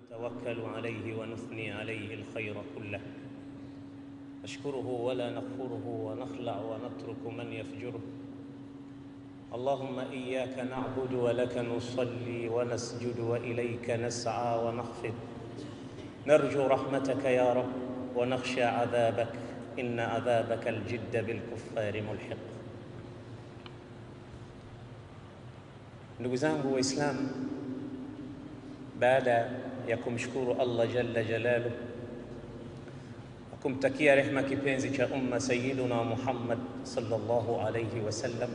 نتوكل عليه ونثني عليه الخير كله نشكره ولا نكفره ونخلع ونترك من يفجره اللهم إياك نعبد ولك نصلي ونسجد وإليك نسعى ونخفض نرجو رحمتك يا رب ونخشى عذابك إن عذابك الجد بالكفار ملحق Ndugu zangu Waislamu, baada ya kumshukuru Allah jalla jalaluh na kumtakia rehma kipenzi cha umma Sayyiduna Muhammad sallallahu alayhi wasallam,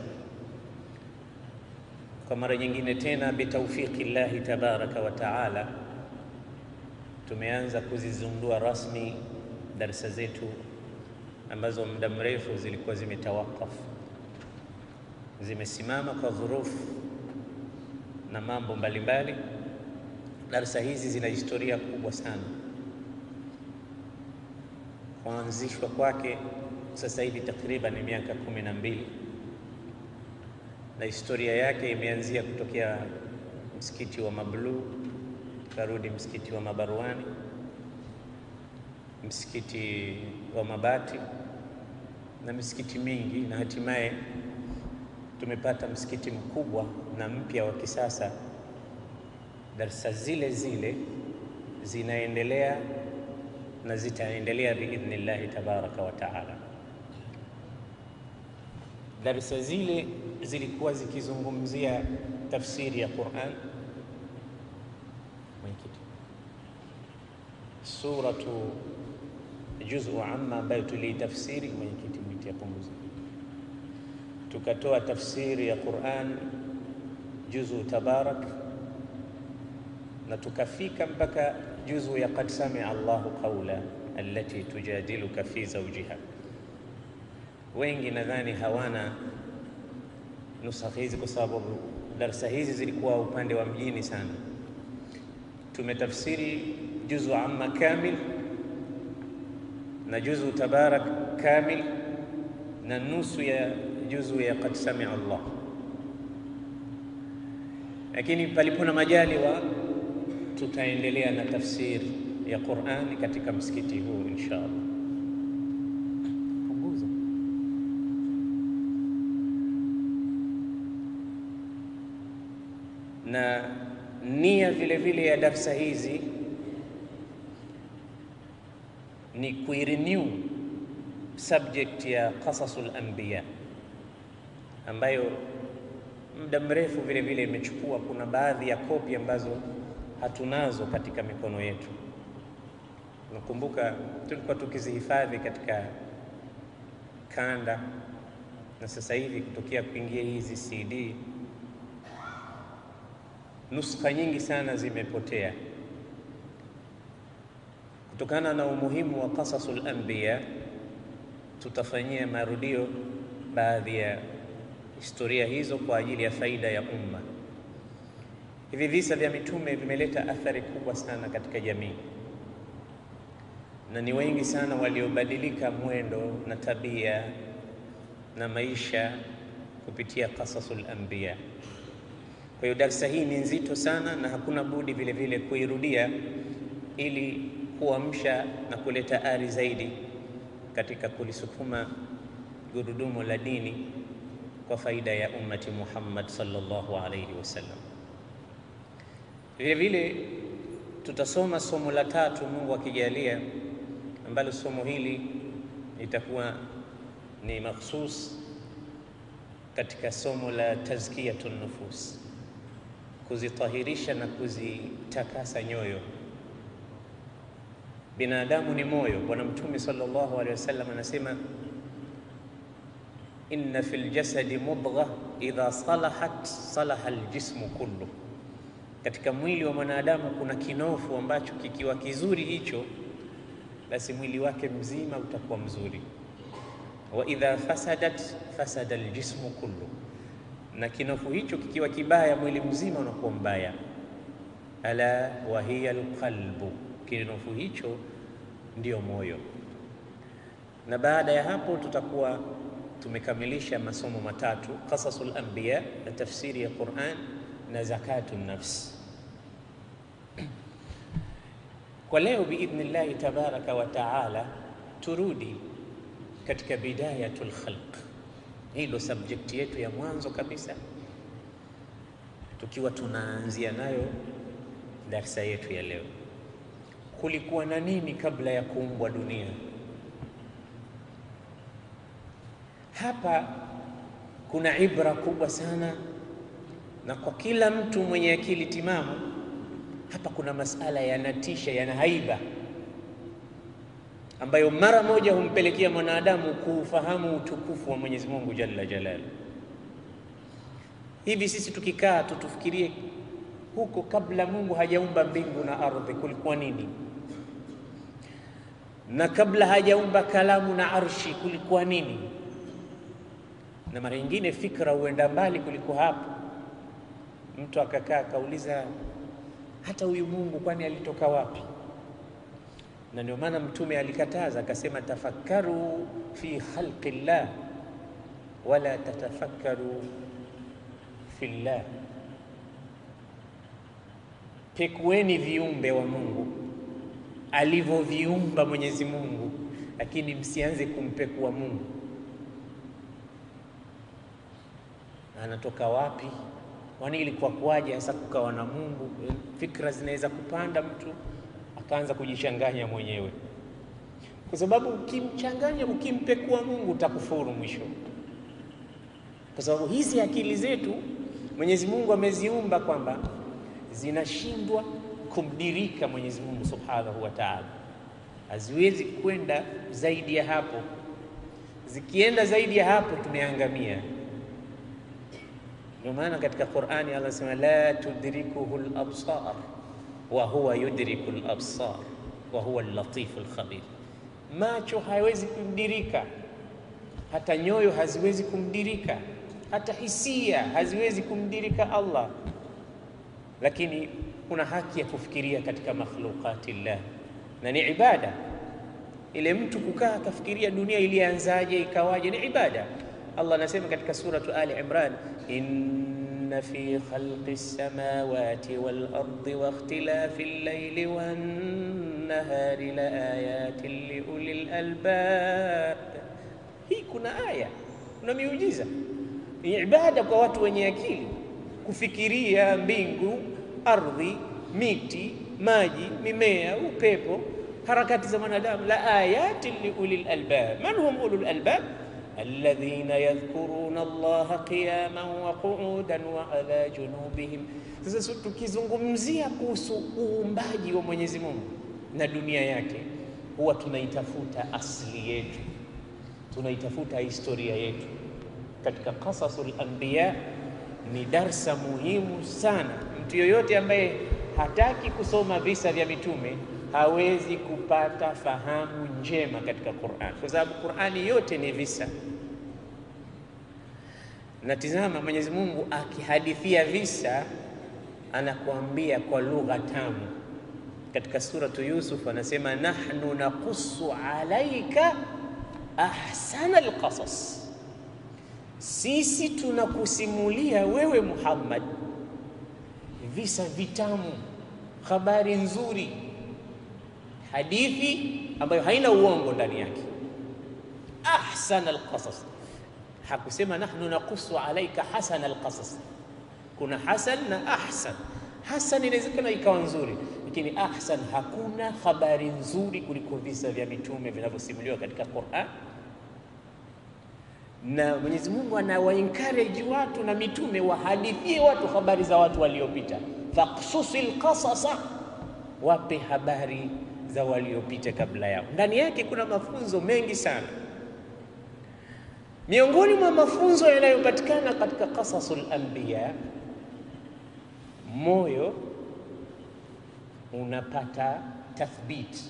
kwa mara nyingine tena bitawfiki llahi tabaraka wa taala tumeanza kuzizundua rasmi darsa zetu ambazo muda mrefu zilikuwa zimetawakafu, zimesimama kwa dhurufu na mambo mbalimbali. Darsa hizi zina historia kubwa sana. Kuanzishwa kwake sasa hivi takriban miaka kumi na mbili na historia yake imeanzia kutokea msikiti wa Mabluu, karudi msikiti wa Mabarwani, msikiti wa Mabati na misikiti mingi, na hatimaye tumepata msikiti mkubwa na mpya wa kisasa. Darsa zile zile zinaendelea na zitaendelea biidhnillahi tabaraka wa taala. Darsa zile zilikuwa zikizungumzia tafsiri ya Quran, mwenyekiti, suratu juzu amma ambayo tuliitafsiri, mwenyekiti mwiti apunguza tukatoa tafsiri ya Quran juzu tabarak na tukafika mpaka juzu ya qad samia Allahu qawla allati tujadiluka fi zawjiha. Wengi nadhani hawana nusakha hizi kwa sababu darsa hizi zilikuwa upande wa mjini sana. Tumetafsiri juzu amma kamil na juzu tabarak kamil na nusu ya juzu ya qad samia Allah, lakini palipo na majaliwa tutaendelea na tafsiri ya Qur'ani katika msikiti huu insha Allah. Punguza. Na nia vile vile ya darsa hizi ni kuirenew subject ya qasasul anbiya ambayo muda mrefu vile vile imechukua. Kuna baadhi ya kopi ambazo hatunazo katika mikono yetu. Nakumbuka tulikuwa tukizihifadhi katika kanda, na sasa hivi kutokea kuingia hizi CD, nuskha nyingi sana zimepotea kutokana na umuhimu wa qasasul anbiya. Tutafanyia marudio baadhi ya historia hizo kwa ajili ya faida ya umma. Hivi visa vya mitume vimeleta athari kubwa sana katika jamii, na ni wengi sana waliobadilika mwendo na tabia na maisha kupitia qasasul anbiya. Kwa hiyo darsa hii ni nzito sana, na hakuna budi vile vile kuirudia ili kuamsha na kuleta ari zaidi katika kulisukuma gurudumu la dini kwa faida ya ummati Muhammad sallallahu alayhi wasallam. Vile vile tutasoma somo la tatu, Mungu akijalia, ambalo somo hili litakuwa ni makhsus katika somo la tazkiyatun nufus, kuzitahirisha na kuzitakasa nyoyo. Binadamu ni moyo. Bwana Mtume sallallahu alayhi wasallam anasema inna fil jasadi mudgha idha salahat salaha aljismu kullu, katika mwili wa mwanadamu kuna kinofu ambacho kikiwa kizuri hicho, basi mwili wake mzima utakuwa mzuri. Wa idha fasadat fasada aljismu kullu, na kinofu hicho kikiwa kibaya, mwili mzima unakuwa mbaya. Ala wa hiya alqalbu, kinofu hicho ndio moyo. Na baada ya hapo tutakuwa tumekamilisha masomo matatu: qasasul anbiya na tafsiri ya Quran na zakatu nafs. Kwa leo biidhnillahi tabaraka wa taala, turudi katika bidayatul khalq. Hii ndo subject yetu ya mwanzo kabisa, tukiwa tunaanzia nayo darsa yetu ya leo. Kulikuwa na nini kabla ya kuumbwa dunia? Hapa kuna ibra kubwa sana, na kwa kila mtu mwenye akili timamu, hapa kuna masala yanatisha, yana haiba ambayo mara moja humpelekea mwanadamu kuufahamu utukufu wa Mwenyezi Mungu Jalla Jalalu. Hivi sisi tukikaa tu tufikirie huko kabla Mungu hajaumba mbingu na ardhi kulikuwa nini, na kabla hajaumba kalamu na arshi kulikuwa nini? Na mara nyingine fikra huenda mbali kuliko hapo. Mtu akakaa akauliza, hata huyu Mungu kwani alitoka wapi? Na ndio maana Mtume alikataza akasema, tafakkaru fi khalqi llah wala tatafakkaru fi llah, pekueni viumbe wa Mungu alivyoviumba Mwenyezi Mungu, lakini msianze kumpekua Mungu anatoka wapi, kwani ilikuwa kwaje hasa kukawa na Mungu. Fikra zinaweza kupanda mtu akaanza kujichanganya mwenyewe, kwa sababu ukimchanganya, ukimpekua Mungu utakufuru mwisho, kwa sababu hizi akili zetu Mwenyezi Mungu ameziumba kwamba zinashindwa kumdirika Mwenyezi Mungu Subhanahu wa Ta'ala, haziwezi kwenda zaidi ya hapo. Zikienda zaidi ya hapo tumeangamia. Ndio maana katika Qur'ani Allah anasema la tudrikuhu al-absar wa huwa yudriku al-absar wa huwa al-latifu al-khabir. Macho hawezi kumdirika, hata nyoyo haziwezi kumdirika, hata hisia haziwezi kumdirika Allah, lakini kuna haki ya kufikiria katika makhluqati llah, na ni ibada ile mtu kukaa akafikiria dunia ilianzaje ikawaje, ni ibada. Allah anasema katika suratu Ali Imran, inna fi khalqi samawati wal ardi wa ikhtilafi al-layli wan nahari la ayatin li ulil albab. Hii kuna aya, kuna miujiza, ni ibada kwa watu wenye akili kufikiria mbingu, ardhi, miti, maji, mimea, upepo, harakati za mwanadamu. La ayatin li ulil albab. Man hum ulul albab alladhina yadhkuruna Allaha qiyaman wa qu'udan wa ala junubihim. Sasa tukizungumzia kuhusu uumbaji wa Mwenyezi Mungu na dunia yake, huwa tunaitafuta asili yetu, tunaitafuta historia yetu. Katika Qasasul Anbiya ni darsa muhimu sana. Mtu yoyote ambaye hataki kusoma visa vya mitume hawezi kupata fahamu njema katika Qur'an, kwa sababu Qur'ani yote ni visa. Na tizama, Mwenyezi Mungu akihadithia visa anakuambia kwa lugha tamu. Katika suratu Yusuf anasema nahnu naqussu alaika ahsana alqasas, sisi tunakusimulia wewe Muhammad visa vitamu, habari nzuri hadithi ambayo haina uongo ndani yake. Ahsan alqasas, hakusema nahnu naqusu alaika hasan alqasas. Kuna hasan na ahsan. Hasan inawezekana ikawa nzuri, lakini ahsan, hakuna habari nzuri kuliko visa vya mitume vinavyosimuliwa katika Qur'an. Na Mwenyezi Mungu anawa encourage watu na mitume wahadithie watu habari za watu waliopita, faqsusil qasasa, wape habari za waliopita kabla yao. Ndani yake kuna mafunzo mengi sana. Miongoni mwa mafunzo yanayopatikana katika qasasul anbiya, moyo unapata tathbit.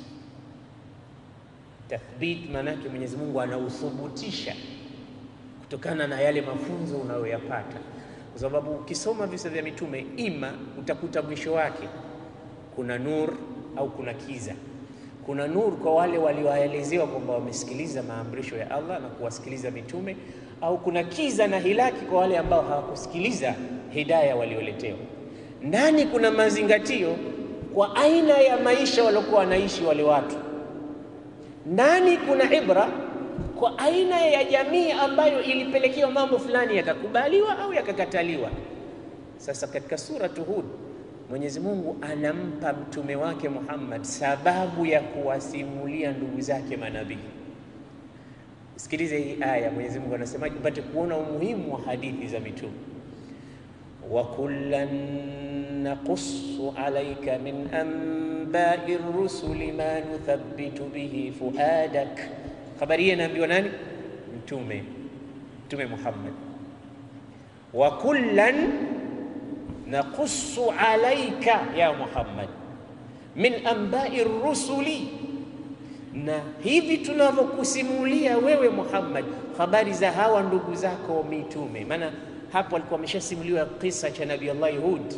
Tathbit maana yake Mwenyezi Mungu anauthubutisha kutokana na yale mafunzo unayoyapata, kwa sababu ukisoma visa vya mitume, ima utakuta mwisho wake kuna nur au kuna kiza. Kuna nur kwa wale walioelezewa kwamba wamesikiliza maamrisho ya Allah na kuwasikiliza mitume, au kuna kiza na hilaki kwa wale ambao hawakusikiliza hidaya walioletewa. Ndani kuna mazingatio, kwa aina ya maisha waliokuwa wanaishi wale watu. Ndani kuna ibra kwa aina ya jamii ambayo ilipelekewa mambo fulani yakakubaliwa au yakakataliwa. Sasa katika suratu Hud Mwenyezi Mungu anampa mtume wake Muhammad sababu ya kuwasimulia ndugu zake manabii. Sikilize hii aya, Mwenyezi Mungu anasemaje, upate kuona umuhimu wa hadithi za mitume. wa kullan naqussu alayka min anba'i rusuli ma nuthabbitu bihi fuadak. Habari hii inaambiwa nani? Mtume, Mtume Muhammad. wa kullan naqussu alayka ya Muhammad min anba'i rusuli na hivi tunavyokusimulia wewe Muhammad habari za hawa ndugu zako mitume. Maana hapo alikuwa ameshasimuliwa kisa cha Nabii Allah Hud,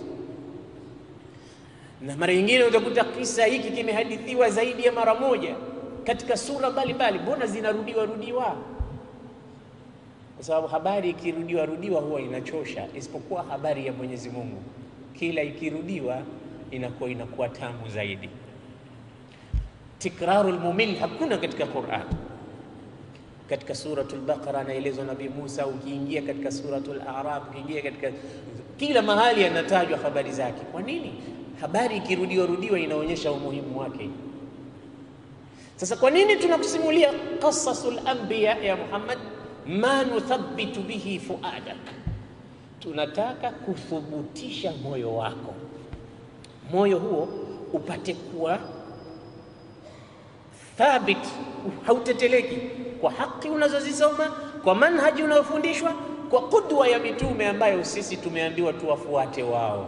na mara nyingine utakuta kisa hiki kimehadithiwa zaidi ya mara moja katika sura mbalimbali. Mbona zinarudiwa rudiwa? Kwa sababu habari ikirudiwa rudiwa huwa inachosha, isipokuwa habari ya Mwenyezi Mungu, kila ikirudiwa inakuwa inakuwa tamu zaidi. Tikrarul mumil hakuna katika Qur'an. Katika suratul Baqara anaelezwa Nabii Musa, ukiingia katika suratul A'raf, ukiingia katika kila mahali anatajwa habari zake. Kwa nini? Habari ikirudiwa rudiwa inaonyesha umuhimu wake. Sasa kwa nini tunakusimulia qasasul anbiya ya Muhammad? ma nuthabbitu bihi fuadak, tunataka kuthubutisha moyo wako, moyo huo upate kuwa thabit, hauteteleki kwa haki unazozisoma, kwa manhaji unayofundishwa, kwa kudwa ya mitume ambayo sisi tumeambiwa tuwafuate wao.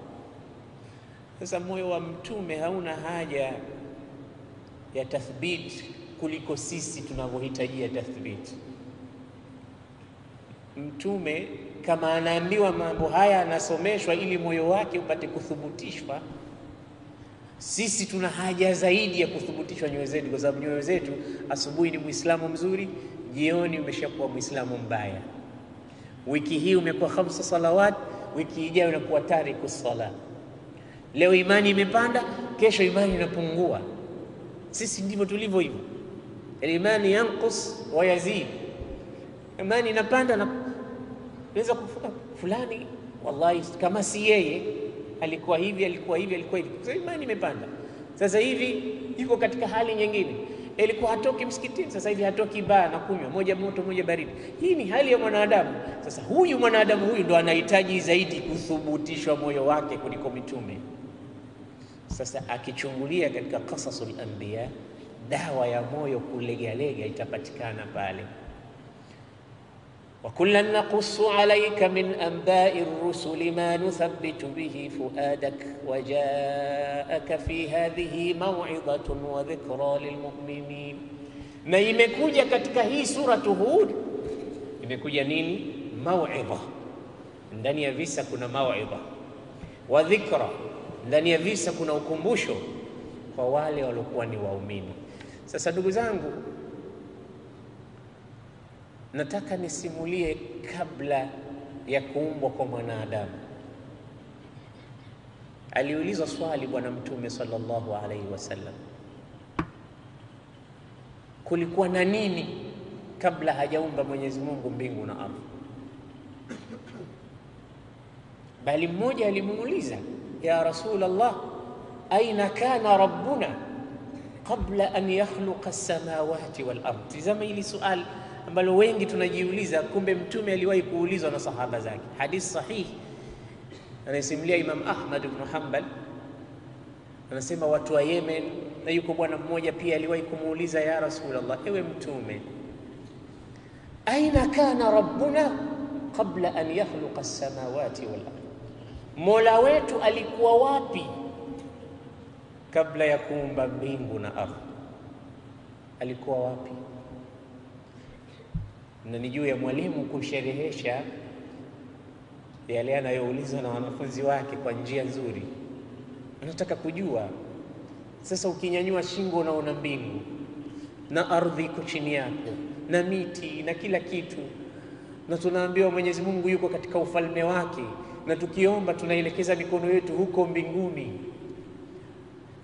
Sasa moyo wa mtume hauna haja ya tathbit kuliko sisi tunavyohitajia tathbit. Mtume kama anaambiwa mambo haya, anasomeshwa ili moyo wake upate kuthubutishwa. Sisi tuna haja zaidi ya kuthubutishwa nyoyo zetu, kwa sababu nyoyo zetu, asubuhi ni Muislamu mzuri, jioni umeshakuwa Muislamu mbaya. Wiki hii umekuwa khamsa salawat, wiki ijayo unakuwa tariku sala. Leo imani imepanda, kesho imani inapungua. Sisi ndivyo tulivyo hivyo, imani yanqus wa yazid, imani inapanda na weza kufuka fulani, wallahi kama si yeye alikuwa hivi alikuwa hivi alikuwa hivi. Sasa imani imepanda, sasa hivi yuko katika hali nyingine. Ilikuwa hatoki msikitini, sasa hivi hatoki baa na kunywa moja moto moja baridi. Hii ni hali ya mwanadamu. Sasa huyu mwanadamu huyu ndo anahitaji zaidi kuthubutishwa moyo wake kuliko mitume. Sasa akichungulia katika qasasul anbiya, dawa ya moyo kulegalega itapatikana pale wa kullan naqussu alayka min anba'i rusuli ma nuthabbitu bihi fuadak wa ja'aka fi hadhihi maw'idhatun wa dhikra lilmu'minin. Na imekuja katika hii suratu Hud, imekuja nini? Maw'idha. Ndani ya visa kuna maw'idha wa dhikra, ndani ya visa kuna ukumbusho kwa wale waliokuwa ni waumini. Sasa ndugu zangu nataka nisimulie kabla ya kuumbwa kwa mwanadamu. Aliulizwa swali Bwana Mtume sallallahu alaihi wasallam, kulikuwa na nini kabla hajaumba Mwenyezi Mungu mbingu na ardhi? Bali mmoja alimuuliza, ya Rasulullah, aina kana rabbuna qabla an yakhluqa as-samawati wal ardh? Tizama hili swali ambalo wengi tunajiuliza, kumbe mtume aliwahi kuulizwa na sahaba zake. Hadithi sahihi anayesimulia Imam Ahmad ibn Hanbal anasema watu wa Yemen, na yuko bwana mmoja pia aliwahi kumuuliza ya Rasulullah, ewe mtume, aina kana rabbuna qabla an yakhluqa as-samawati wal ardh, mola wetu alikuwa wapi kabla ya kuumba mbingu na ardhi? Alikuwa wapi? na ni juu ya mwalimu kusherehesha yale anayoulizwa na wanafunzi wake kwa njia nzuri. Anataka kujua sasa, ukinyanyua shingo unaona mbingu na ardhi iko chini yako na miti na kila kitu, na tunaambiwa Mwenyezi Mungu yuko katika ufalme wake, na tukiomba tunaelekeza mikono yetu huko mbinguni.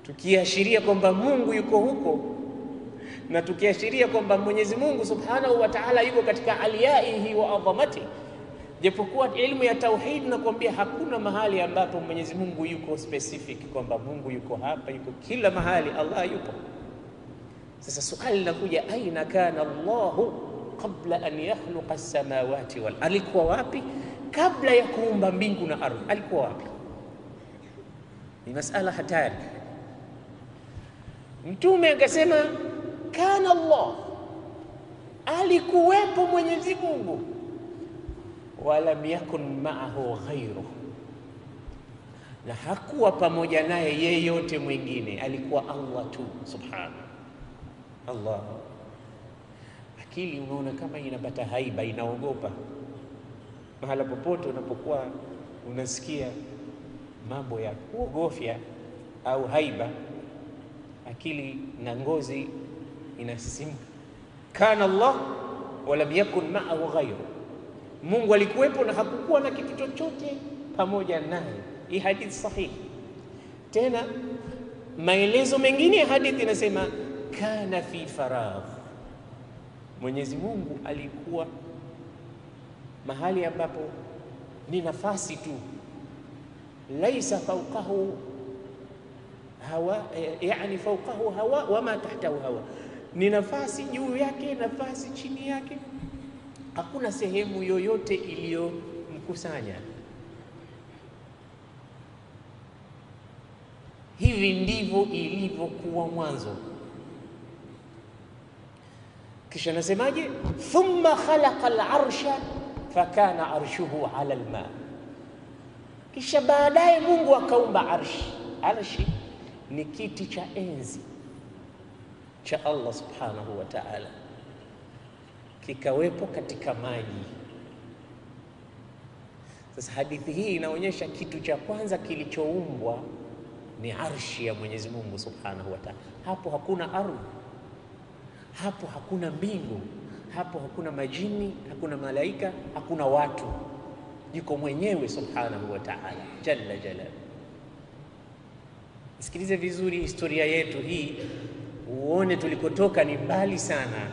tukiashiria kwamba Mungu yuko huko na tukiashiria kwamba Mwenyezi Mungu Subhanahu wa Ta'ala yuko katika aliyaihi wa adhamati, japokuwa elimu ya tauhid nakwambia hakuna mahali ambapo Mwenyezi Mungu yuko specific kwamba Mungu yuko hapa, yuko kila mahali, Allah yupo. Sasa swali linakuja, aina kana Allahu qabla an yakhluqa as-samawati wal, alikuwa wapi kabla ya kuumba mbingu na ardhi? Alikuwa wapi? Ni masala hatari. Mtume akasema kana Allah, alikuwepo Mwenyezi Mungu, walam yakun ma'ahu ghairuh, na hakuwa pamoja naye yeyote mwingine, alikuwa Allah tu subhanahu. Allah, akili unaona kama inapata haiba, inaogopa mahala popote unapokuwa unasikia mambo ya kuogofya au haiba, akili na ngozi inasisimka. Kana Allah walam yakun ma'ahu ghairu, Mungu alikuwepo na hakukuwa na kitu chochote pamoja naye. Hii hadithi sahihi. Tena maelezo mengine ya hadithi inasema kana fi faragh, Mwenyezi Mungu alikuwa mahali ambapo ni nafasi tu, laisa fawqahu hawa, yani fawqahu hawa wama tahtahu hawa, ni nafasi juu yake, nafasi chini yake, hakuna sehemu yoyote iliyomkusanya. Hivi ndivyo ilivyokuwa mwanzo. Kisha nasemaje? thumma khalaqa al-arsha fakana arshuhu ala alma, kisha baadaye Mungu akaumba arshi. Arshi ni kiti cha enzi cha Allah subhanahu wa ta'ala, kikawepo katika maji. Sasa hadithi hii inaonyesha kitu cha kwanza kilichoumbwa ni arshi ya Mwenyezi Mungu subhanahu wa ta'ala. Hapo hakuna ardhi, hapo hakuna mbingu hapo hakuna majini, hakuna malaika, hakuna watu, yuko mwenyewe subhanahu wa ta'ala jalla jalal. Sikilize vizuri historia yetu hii, uone tulikotoka ni mbali sana.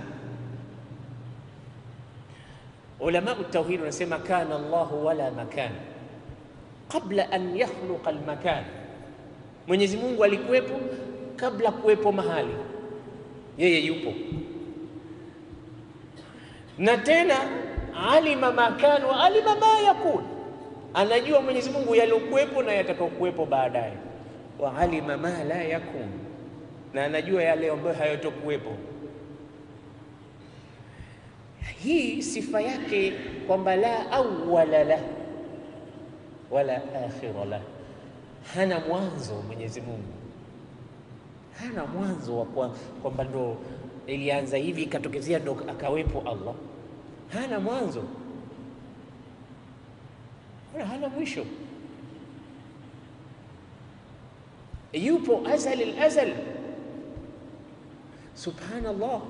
Ulama tauhid wanasema kana Allahu wala makan qabla an yakhluqa almakan, Mwenyezi Mungu alikuwepo kabla kuwepo mahali, yeye yupo na tena alima makan wa alima ma yakun, anajua Mwenyezi Mungu yaliokuwepo na yatakayokuwepo baadaye. Wa alima ma la yakun, na anajua yale ambayo hayatokuwepo. Hii sifa yake kwamba la awwala la wala akhira la, hana mwanzo Mwenyezi Mungu, hana mwanzo wa kwamba ndo ilianza hivi ikatokezea ndo akawepo Allah. Hana mwanzo wala hana mwisho, yupo azali al-azal. Subhanallah,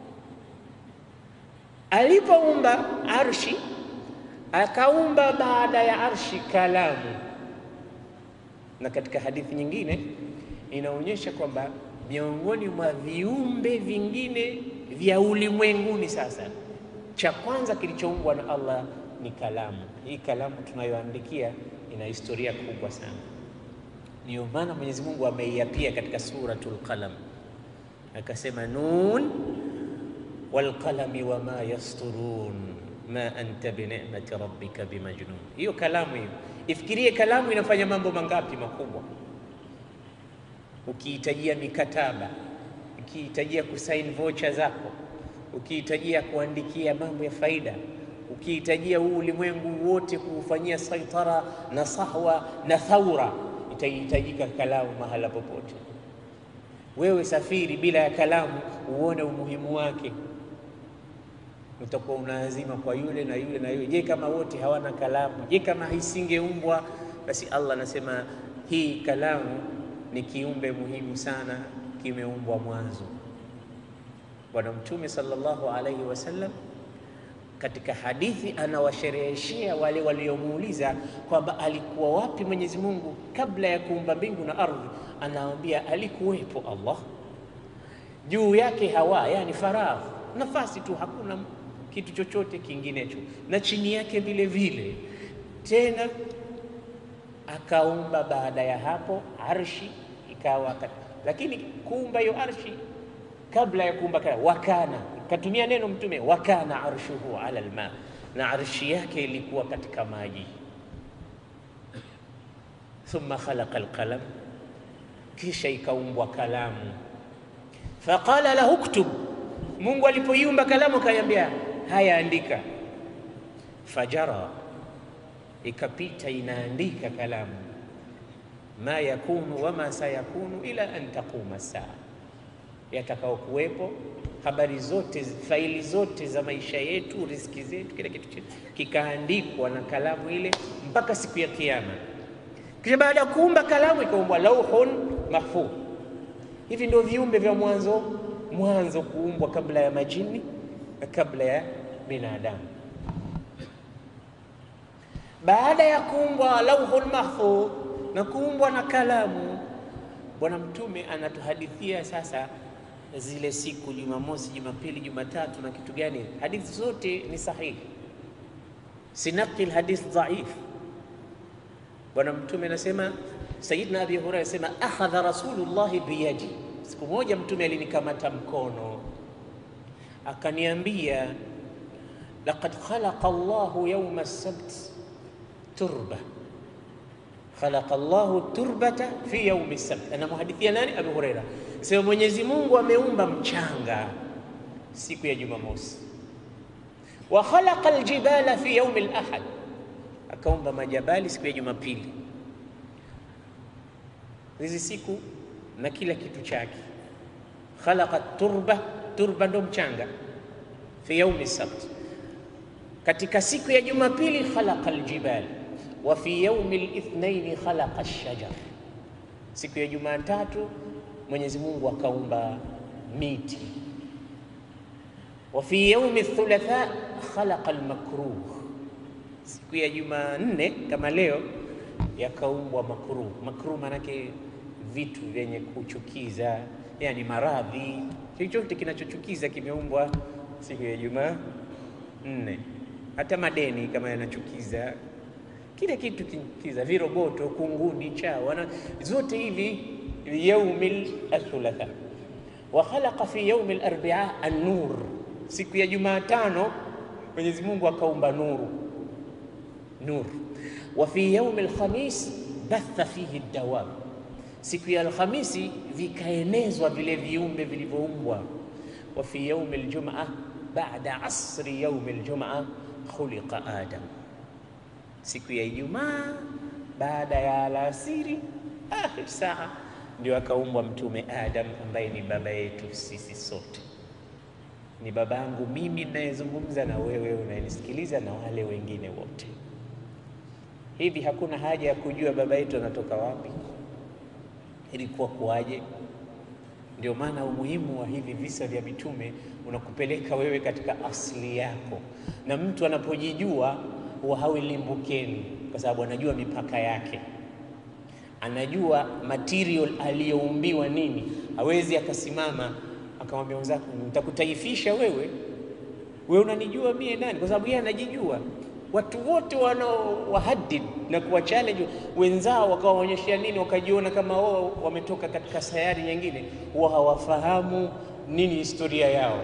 alipoumba arshi akaumba baada ya arshi kalamu, na katika hadithi nyingine inaonyesha kwamba miongoni mwa viumbe vingine vya ulimwenguni, sasa cha kwanza kilichoumbwa na Allah ni kalamu. Hii kalamu tunayoandikia ina historia kubwa sana, ndiyo maana Mwenyezi Mungu ameiapia katika Suratul Qalam akasema, nun wal qalami wama yasturun ma anta bi ni'mati rabbika bimajnun. Hiyo kalamu hiyo, ifikirie kalamu inafanya mambo mangapi makubwa ukihitajia mikataba, ukihitajia kusaini vocha zako, ukihitajia kuandikia mambo ya faida, ukihitajia huu ulimwengu wote kuufanyia saitara na sahwa na thaura, itahitajika kalamu mahala popote. Wewe safiri bila ya kalamu, uone umuhimu wake, utakuwa unaazima kwa yule na yule na yule. Je, kama wote hawana kalamu? Je, kama isingeumbwa? Basi Allah anasema hii kalamu ni kiumbe muhimu sana, kimeumbwa mwanzo. Bwana Mtume sallallahu alaihi wasallam katika hadithi anawashereheshea wale waliomuuliza kwamba alikuwa wapi Mwenyezi Mungu kabla ya kuumba mbingu na ardhi. Anawaambia alikuwepo Allah, juu yake hawa, yani faragh, nafasi tu, hakuna kitu chochote kinginecho, na chini yake vile vile tena akaumba baada ya hapo arshi ikawa, lakini kuumba hiyo arshi kabla ya kuumba kana wakana, katumia neno Mtume, wakana arshuhu ala alma, na arshi yake ilikuwa katika maji. Thumma khalaqa alqalam, kisha ikaumbwa kalamu. Faqala lahu ktub, Mungu alipoiumba kalamu akaiambia haya, andika. Fajara, ikapita inaandika kalamu, ma yakunu wama sayakunu ila an taquma saa yatakao kuwepo habari zote, faili zote za maisha yetu, riziki zetu, kila kitu chetu kikaandikwa na kalamu ile mpaka siku ya Kiyama. Kisha baada ya kuumba kalamu ikaumbwa lauhun mahfudh. Hivi ndio viumbe vya mwanzo mwanzo kuumbwa kabla ya majini na kabla ya binadamu. Baada ya kuumbwa lauhun mahfudh na kuumbwa na kalamu, Bwana Mtume anatuhadithia sasa zile siku Jumamosi, Jumapili, Jumatatu na kitu gani. Hadithi zote ni sahihi, sinaqil hadith dhaif. Bwana Mtume anasema, Sayyidina Abi Hurairah anasema, akhadha Rasulullah biyadi, siku moja Mtume alinikamata mkono akaniambia, laqad khalaqa Allahu yawma as-sabt turba khalaqa Allahu turbata fi yaumi as-sabt. Anamhadithia nani? Abu Huraira sema Mwenyezi Mungu ameumba mchanga siku ya Jumamosi, wa khalaqa aljibala fi yaumi al-ahad, akaumba majabali siku ya Jumapili. Hizi siku na kila kitu chake. Khalaqa turba, turba ndo mchanga, fi yaumi as-sabt. Katika siku ya Jumapili khalaqa aljibala wa fi yaumi lithnaini khalaqa ash-shajar, siku ya Jumatatu Mwenyezi Mungu akaumba miti. Wa fi yaumi thulatha khalaqa al-makruh, siku ya Jumanne kama leo yakaumbwa makruh. Makruh maanake vitu vyenye kuchukiza, yani maradhi, chochote kinachochukiza kimeumbwa siku ya Jumanne. Hata madeni kama yanachukiza kila kitu kiza, viroboto, kunguni, chawa, zote hivi yaumi althulatha. Wa khalaqa fi yaumi alarbia an-nur, siku ya Jumatano Mwenyezi Mungu akaumba nuru nur. Wa fi yaumi alkhamis batha fihi dawab, siku ya Alhamisi vikaenezwa vile viumbe vilivyoumbwa. Wa fi yaumi aljumaa ba'da asri yaumi aljumaa khuliqa Adam siku ya Ijumaa baada ya alasiri akhir saa ndio akaumbwa Mtume Adam ambaye ni baba yetu sisi sote, ni babangu mimi ninayezungumza na wewe unayenisikiliza na wale wengine wote. Hivi hakuna haja ya kujua baba yetu anatoka wapi, ilikuwa kuwaje? Ndio maana umuhimu wa hivi visa vya mitume unakupeleka wewe katika asili yako, na mtu anapojijua huwa hawi limbukeni, kwa sababu anajua mipaka yake, anajua material aliyoumbiwa nini. Hawezi akasimama akamwambia mwenzake nitakutaifisha wewe, wewe unanijua mie nani? Kwa sababu yeye anajijua. Watu wote wanaowahadid na kuwa challenge wenzao wakawaonyeshea nini, wakajiona kama wao wametoka katika sayari nyingine, huwa hawafahamu nini historia yao,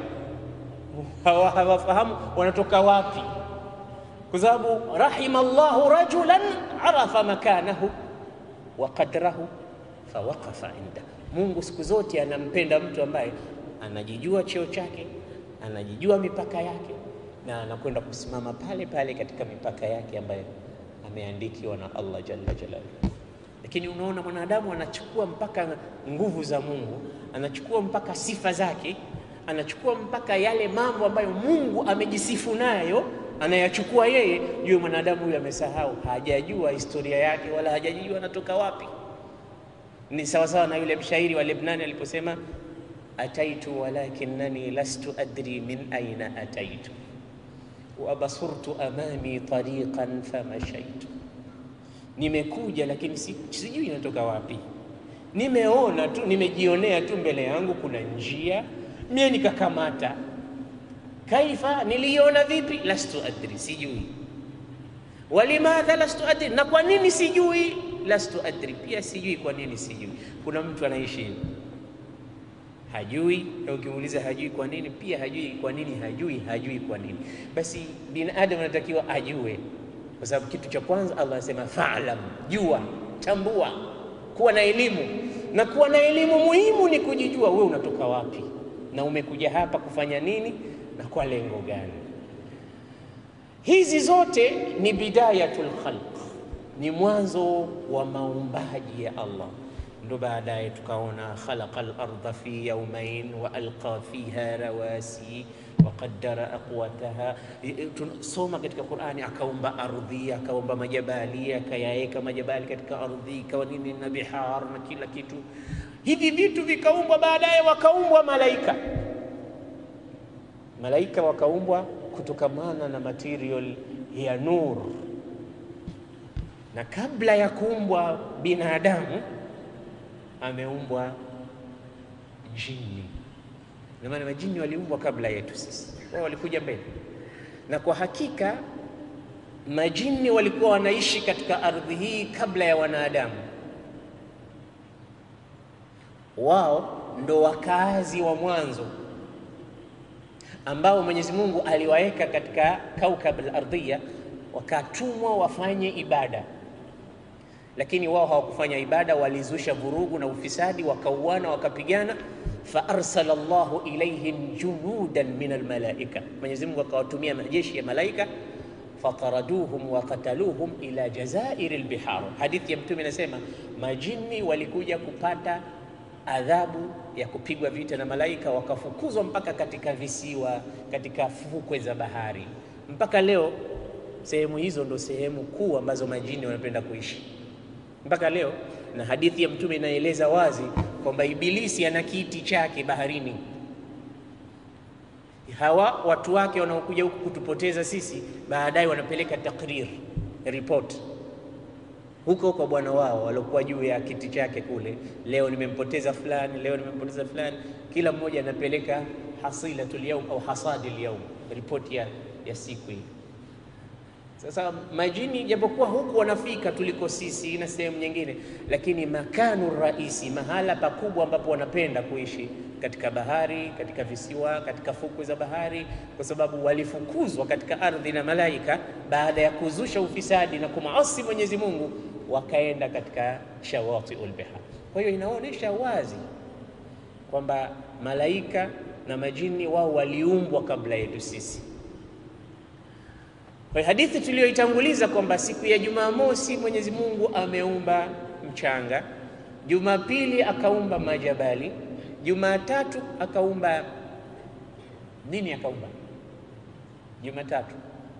hawafahamu wanatoka wapi kwa sababu rahima llahu rajulan arafa makanahu wa qadrahu fawaqafa inda. Mungu siku zote anampenda mtu ambaye anajijua cheo chake, anajijua mipaka yake, na anakwenda kusimama pale pale katika mipaka yake ambayo ameandikiwa na Allah jalla jalaluhu. Lakini unaona mwanadamu anachukua mpaka nguvu za Mungu, anachukua mpaka sifa zake, anachukua mpaka yale mambo ambayo Mungu amejisifu nayo anayachukua yeye juu. Mwanadamu huyu amesahau, hajajua historia yake wala hajajua anatoka wapi. Ni sawasawa na yule mshairi wa Lebnani aliposema, ataitu walakinnani lastu adri min aina ataitu wa basurtu amami tariqan famashaitu, nimekuja lakini si, sijui inatoka wapi. Nimeona tu, nimejionea tu mbele yangu kuna njia, mie nikakamata. Kaifa, niliona vipi? Lastu adri, sijui. Walimadha lastu adri, na kwa nini sijui? Lastu adri, pia sijui kwa nini sijui. Kuna mtu anaishi hivi hajui na ukimuuliza hajui kwa nini, pia hajui kwa nini, hajui hajui kwa nini. Basi binadamu anatakiwa ajue, kwa sababu kitu cha kwanza Allah anasema fa'lam, jua, tambua, kuwa na elimu. Na kuwa na elimu muhimu ni kujijua wewe unatoka wapi na umekuja hapa kufanya nini na kwa lengo gani. Hizi zote ni bidayatul khalq, ni mwanzo wa maumbaji ya Allah ndo baadaye tukaona khalaqa al-ardha fi yawmayn wa alqa fiha rawasi wa qaddara aqwataha. Tunasoma katika Qur'ani, akaumba ardhi, akaumba majabali, akayaweka majabali katika ardhi, ikawa nini na bihar na kila kitu. Hivi vitu vikaumbwa, baadaye wakaumbwa malaika. Malaika wakaumbwa kutokamana na material ya nur, na kabla ya kuumbwa binadamu ameumbwa jini. Na maana majini waliumbwa kabla yetu sisi, wao walikuja mbele. Na kwa hakika majini walikuwa wanaishi katika ardhi hii kabla ya wanadamu. Wao ndo wakaazi wa mwanzo ambao Mwenyezi Mungu aliwaweka katika kaukab al-ardhiya, wakatumwa wafanye ibada lakini wao hawakufanya ibada, walizusha vurugu na ufisadi, wakauana, wakapigana. fa arsala Allahu ilaihim junudan min almalaika, Mwenyezi Mungu akawatumia majeshi ya malaika. fataraduhum wa qataluhum ila jazairi albihar. Hadithi ya Mtume inasema majini walikuja kupata adhabu ya kupigwa vita na malaika, wakafukuzwa mpaka katika visiwa, katika fukwe za bahari. Mpaka leo sehemu hizo ndo sehemu kuu ambazo majini wanapenda kuishi mpaka leo. Na hadithi ya Mtume inaeleza wazi kwamba Ibilisi ana kiti chake baharini. Hawa watu wake wanaokuja huku kutupoteza sisi, baadaye wanapeleka takrir report huko kwa bwana wao waliokuwa juu ya kiti chake kule, leo nimempoteza fulani, leo nimempoteza fulani. Kila mmoja anapeleka hasilatul yawm au hasadil yawm, ripoti ya, ya siku hii. Sasa majini japokuwa huku wanafika tuliko sisi na sehemu nyingine, lakini makanu raisi, mahala pakubwa ambapo wanapenda kuishi katika bahari, katika visiwa, katika fukwe za bahari, kwa sababu walifukuzwa katika ardhi na malaika baada ya kuzusha ufisadi na kumaasi Mwenyezi Mungu, wakaenda katika shawatiul bihar. Kwa hiyo inaonyesha wazi kwamba malaika na majini wao waliumbwa kabla yetu sisi. Kwa hadithi tuliyoitanguliza kwamba siku ya Jumamosi Mwenyezi Mungu ameumba mchanga, Jumapili akaumba majabali, Jumatatu akaumba nini? Akaumba Jumatatu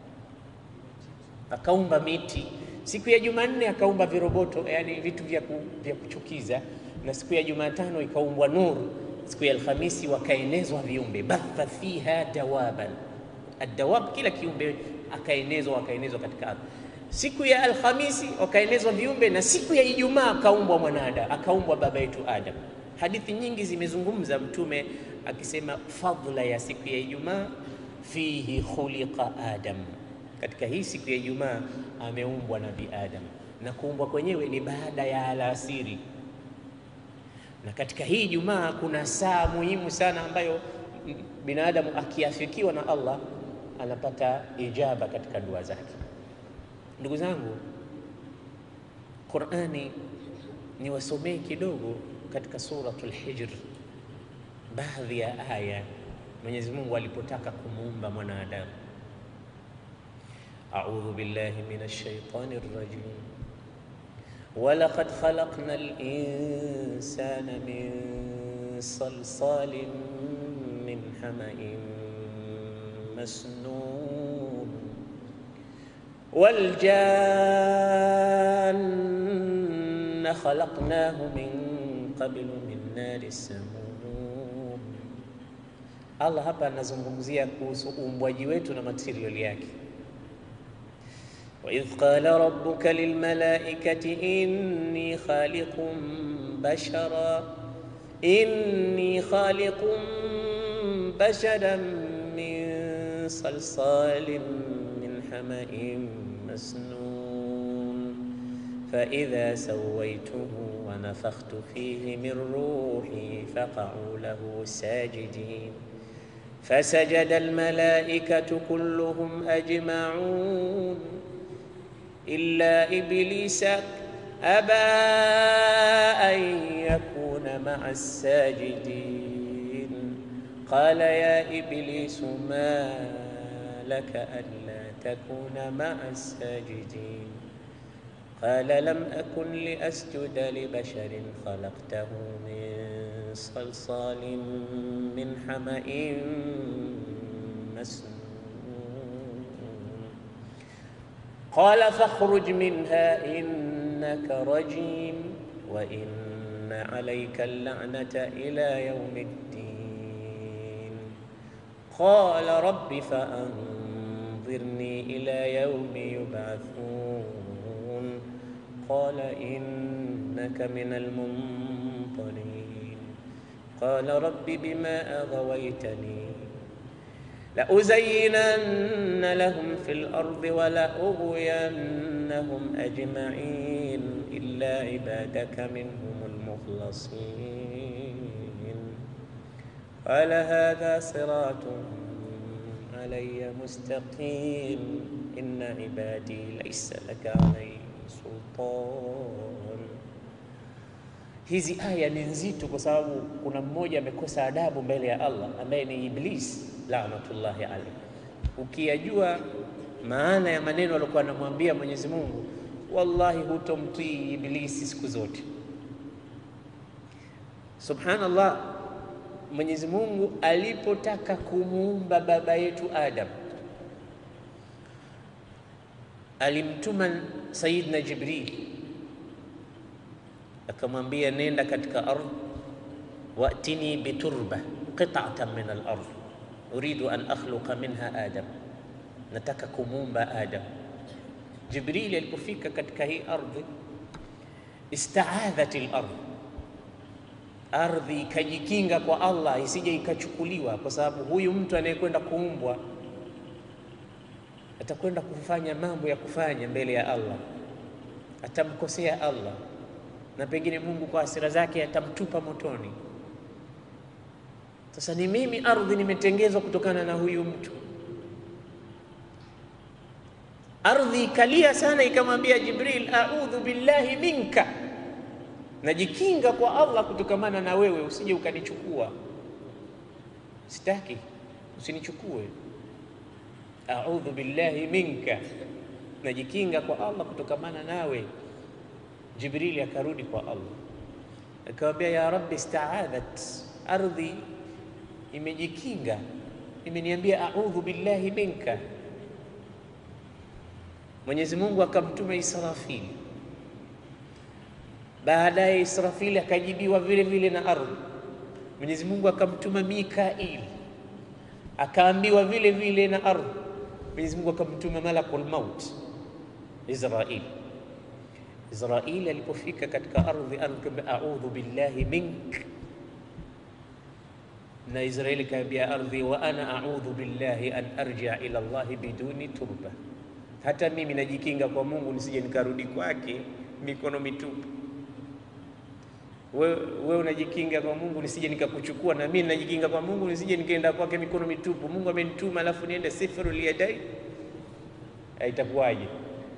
akaumba miti, siku ya Jumanne akaumba viroboto, yani vitu vya, ku, vya kuchukiza, na siku ya Jumatano ikaumbwa nuru, siku ya Alhamisi wakaenezwa viumbe, batha fiha dawaban, adawab, kila kiumbe akaenezwa akaenezwa katika ardhi. Siku ya Alhamisi wakaenezwa viumbe, na siku ya Ijumaa akaumbwa mwanada, akaumbwa baba yetu Adam. Hadithi nyingi zimezungumza Mtume akisema fadhila ya siku ya Ijumaa, fihi khuliqa Adam, katika hii siku ya Ijumaa ameumbwa Nabii Adam, na kuumbwa kwenyewe ni baada ya alasiri. Na katika hii Ijumaa kuna saa muhimu sana ambayo binadamu akiafikiwa na Allah anapata ijaba katika dua zake. Ndugu zangu, Qur'ani niwasomee kidogo katika suratul Hijr, baadhi ya aya Mwenyezi Mungu alipotaka kumuumba mwanadamu. A'udhu billahi minash shaitani rrajim walaqad khalaqna al-insana min salsalin min hama'in مسنون والجان خلقناه من قبل من نار السموم Allah hapa anazungumzia kuhusu uumbwaji wetu na material yake. wa idh qala rabbuka lilmalaikati inni khaliqun bashara inni khaliqun basharan min salsalin min hama'in masnun fa idha sawaituhu wa nafakhtu fihi min ruhi faqa'u lahu sajidin فسجد الملائكة كلهم أجمعون إلا إبليس أبى أن يكون مع الساجدين قال يا إبليس ما لك ألا تكون مع الساجدين قال لم أكن لأسجد لبشر خلقته من صلصال من حمأ مسنون قال فاخرج منها إنك رجيم وإن عليك اللعنة إلى يوم الدين قال رب فأنظرني إلى يوم يبعثون قال إنك من المنظرين قال رب بما أغويتني لأزينن لهم في الأرض ولأغوينهم أجمعين إلا عبادك منهم المخلصين قال هذا صراط علي مستقيم إن عبادي ليس لك عليهم sultan. Hizi aya ni nzito kwa sababu kuna mmoja amekosa adabu mbele ya Allah ambaye ni Iblis laanatullahi alayhi. Ukiyajua maana ya maneno aliyokuwa anamwambia Mwenyezi Mungu, wallahi hutomtii Iblisi siku zote. Subhanallah, Mwenyezi Mungu alipotaka kumuumba baba yetu Adam alimtuma Sayyidina Jibril akamwambia, nenda katika ardhi, watini biturba qit'atan min al-ardh uridu an akhluqa minha Adam, nataka kumuumba Adam. Jibril alipofika katika hii ardhi, istaadhat al-ardh, ardhi ikajikinga kwa Allah isije ikachukuliwa, kwa sababu huyu mtu anayekwenda kuumbwa atakwenda kufanya mambo ya kufanya mbele ya Allah, atamkosea Allah na pengine Mungu kwa hasira zake atamtupa motoni. Sasa ni mimi ardhi nimetengezwa kutokana na huyu mtu. Ardhi ikalia sana, ikamwambia Jibril, a'udhu billahi minka, najikinga kwa Allah kutokamana na wewe, usije ukanichukua. Sitaki usinichukue A'udhu billahi minka, najikinga kwa Allah kutokamana nawe. Jibrili akarudi kwa Allah akamwambia, ya rabbi ista'adhat, ardhi imejikinga, imeniambia a'udhu billahi minka. Mwenyezi Mungu akamtuma Israfili, baadaye Israfili akajibiwa vile vile na ardhi. Mwenyezi Mungu akamtuma Mikaili, akaambiwa vile vile na ardhi. Mwenyezi Mungu akamtuma malakul maut Israil. Israil alipofika katika ardhi, ardhi a'udhu billahi mink, na Israili kaambia ardhi, wa ana a'udhu billahi an arji'a ila Allah biduni turba, hata mimi najikinga kwa Mungu nisije nikarudi kwake mikono mitupu. Wewe we unajikinga kwa Mungu nisije nikakuchukua, na mimi najikinga kwa Mungu nisije nikaenda kwake mikono mitupu. Mungu amenituma alafu niende sifrul yadai, itakuwaje?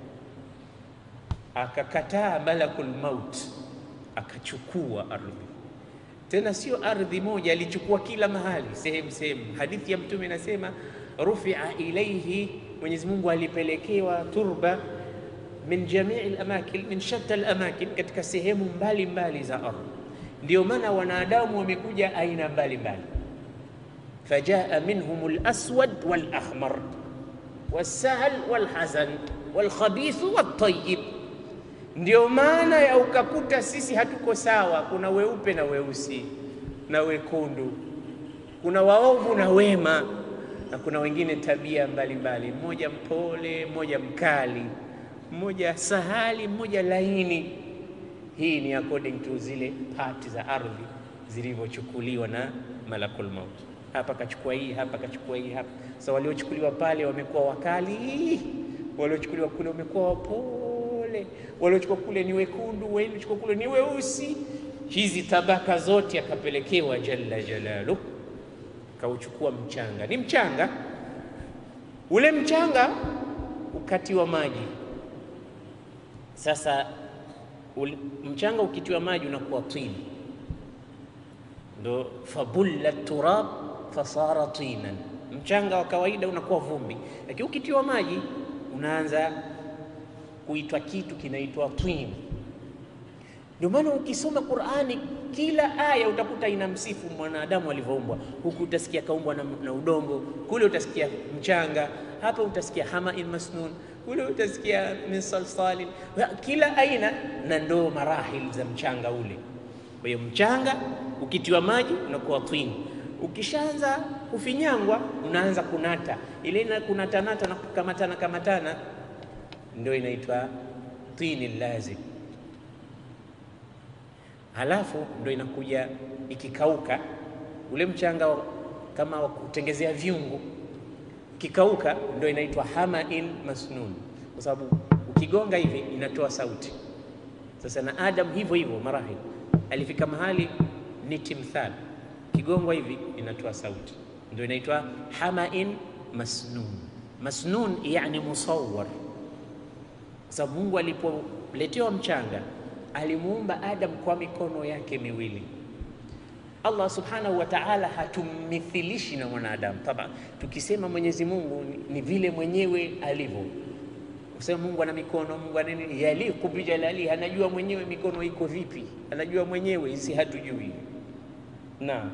Akakataa malakul maut, akachukua ardhi. Tena sio ardhi moja, alichukua kila mahali, sehemu sehemu. Hadithi ya Mtume inasema rufia ilaihi, Mwenyezi Mungu alipelekewa turba min jamii al-amakin min shatta al-amakin, katika sehemu mbalimbali za ardhi. Ndio maana wanadamu wamekuja aina mbalimbali, fajaa minhum al-aswad wal-ahmar was-sahl wal-hazan wal-khabith wat-tayyib. Ndio maana ya ukakuta sisi hatuko sawa, kuna weupe na weusi na wekundu, kuna waovu na wema, na kuna wengine tabia mbalimbali, mmoja mpole, mmoja mkali, mmoja sahali, mmoja laini. Hii ni according to zile pati za ardhi zilivyochukuliwa na malakul maut. Hapa kachukua hii, hapa kachukua hii, hapa. Sasa waliochukuliwa pale wamekuwa wakali, waliochukuliwa kule wamekuwa wapole, waliochukua kule ni wekundu, waliochukua kule ni weusi. Hizi tabaka zote akapelekewa jalla jalaluh, kauchukua mchanga. Ni mchanga ule, mchanga ukatiwa maji. Sasa ule, mchanga ukitiwa maji unakuwa tini ndo fabulla turab fasara tinan. Mchanga wa kawaida unakuwa vumbi, lakini ukitiwa maji unaanza kuitwa kitu kinaitwa twin. Ndio maana ukisoma Qur'ani kila aya utakuta ina msifu mwanadamu alivyoumbwa. Huku utasikia kaumbwa na, na udongo, kule utasikia mchanga, hapa utasikia hamain masnun, kule utasikia min salsalin, kila aina na ndo marahil za mchanga ule. Kwa hiyo mchanga ukitiwa maji unakuwa twini, ukishaanza kufinyangwa unaanza kunata, ile na kunatanata na kukamatana kamatana, ndio inaitwa twini lazim. Halafu ndio inakuja ikikauka, ule mchanga kama wa kutengezea vyungu, ikikauka ndio inaitwa hamain masnun, kwa sababu ukigonga hivi inatoa sauti. Sasa na Adam hivyo hivyo marahil alifika mahali ni timthal, kigongwa hivi inatoa sauti, ndio inaitwa hamain masnun. Masnun yani musawwar, kwa sababu Mungu alipoletewa mchanga alimuumba Adam kwa mikono yake miwili. Allah subhanahu wa ta'ala hatumithilishi na mwanadamu. Taba tukisema Mwenyezi Mungu ni, ni vile mwenyewe alivyo Kusema Mungu ana mikono, Mungu ana nini, yaliku bijalali, anajua mwenyewe mikono iko vipi, anajua mwenyewe, isi hatujui. Na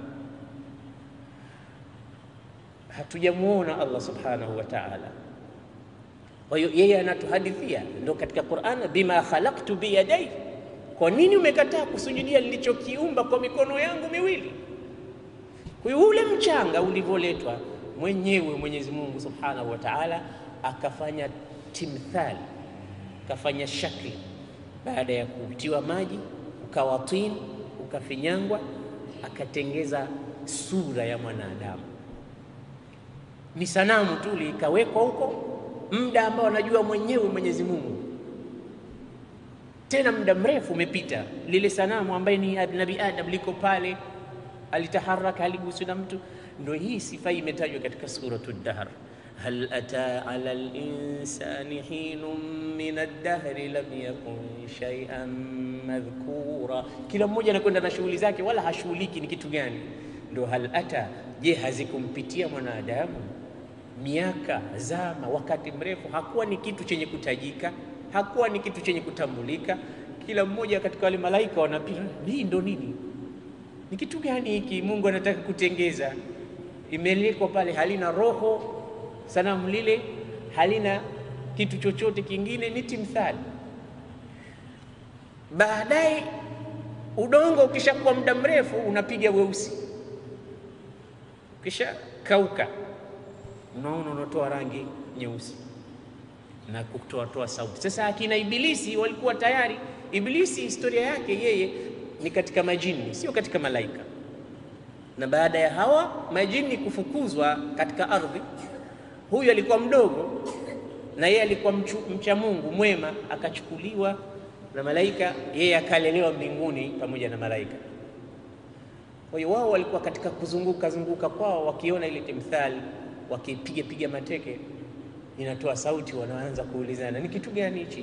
hatujamuona Allah subhanahu wa ta'ala. Kwa hiyo yeye anatuhadithia, ndio katika Qur'an, bima khalaqtu biyadai, kwa nini umekataa kusujudia nilichokiumba kwa mikono yangu miwili? Kwa hiyo ule mchanga ulivyoletwa mwenyewe Mwenyezi Mungu subhanahu wa ta'ala akafanya timthali ukafanya shakli, baada ya kutiwa maji ukawa tin, ukafinyangwa, akatengeza sura ya mwanadamu. Ni sanamu tu likawekwa huko muda ambao anajua mwenyewe Mwenyezi Mungu, tena muda mrefu umepita. Lile sanamu ambaye ni Nabii Adam liko pale, alitaharaka, haliguswi na mtu. Ndio hii sifa imetajwa katika suratu Dahr hal ata ala linsani hinun min aldahri lam yakun shay'an madhkura. Kila mmoja anakwenda na shughuli zake, wala hashughuliki ni kitu gani. Ndo hal ata, je, hazikumpitia mwanadamu miaka, zama, wakati mrefu, hakuwa ni kitu chenye kutajika, hakuwa ni kitu chenye kutambulika. Kila mmoja katika wale malaika wanapita, hii ndo nini? Ni kitu gani hiki Mungu anataka kutengeza? Imelekwa pale, halina roho sanamu lile halina kitu chochote kingine, ni timthali. Baadaye udongo ukishakuwa muda mrefu unapiga weusi, ukisha kauka, unaona unatoa rangi nyeusi na kutoatoa sauti. Sasa akina Ibilisi walikuwa tayari. Ibilisi historia yake yeye ni katika majini, sio katika malaika. Na baada ya hawa majini kufukuzwa katika ardhi huyu alikuwa mdogo na yeye alikuwa mchu, mcha Mungu mwema, akachukuliwa na malaika, yeye akalelewa mbinguni pamoja na malaika. Kwa hiyo wao walikuwa katika kuzunguka zunguka kwao, wakiona ile timthali, wakipiga piga mateke, inatoa sauti, wanaanza kuulizana ni kitu gani hichi?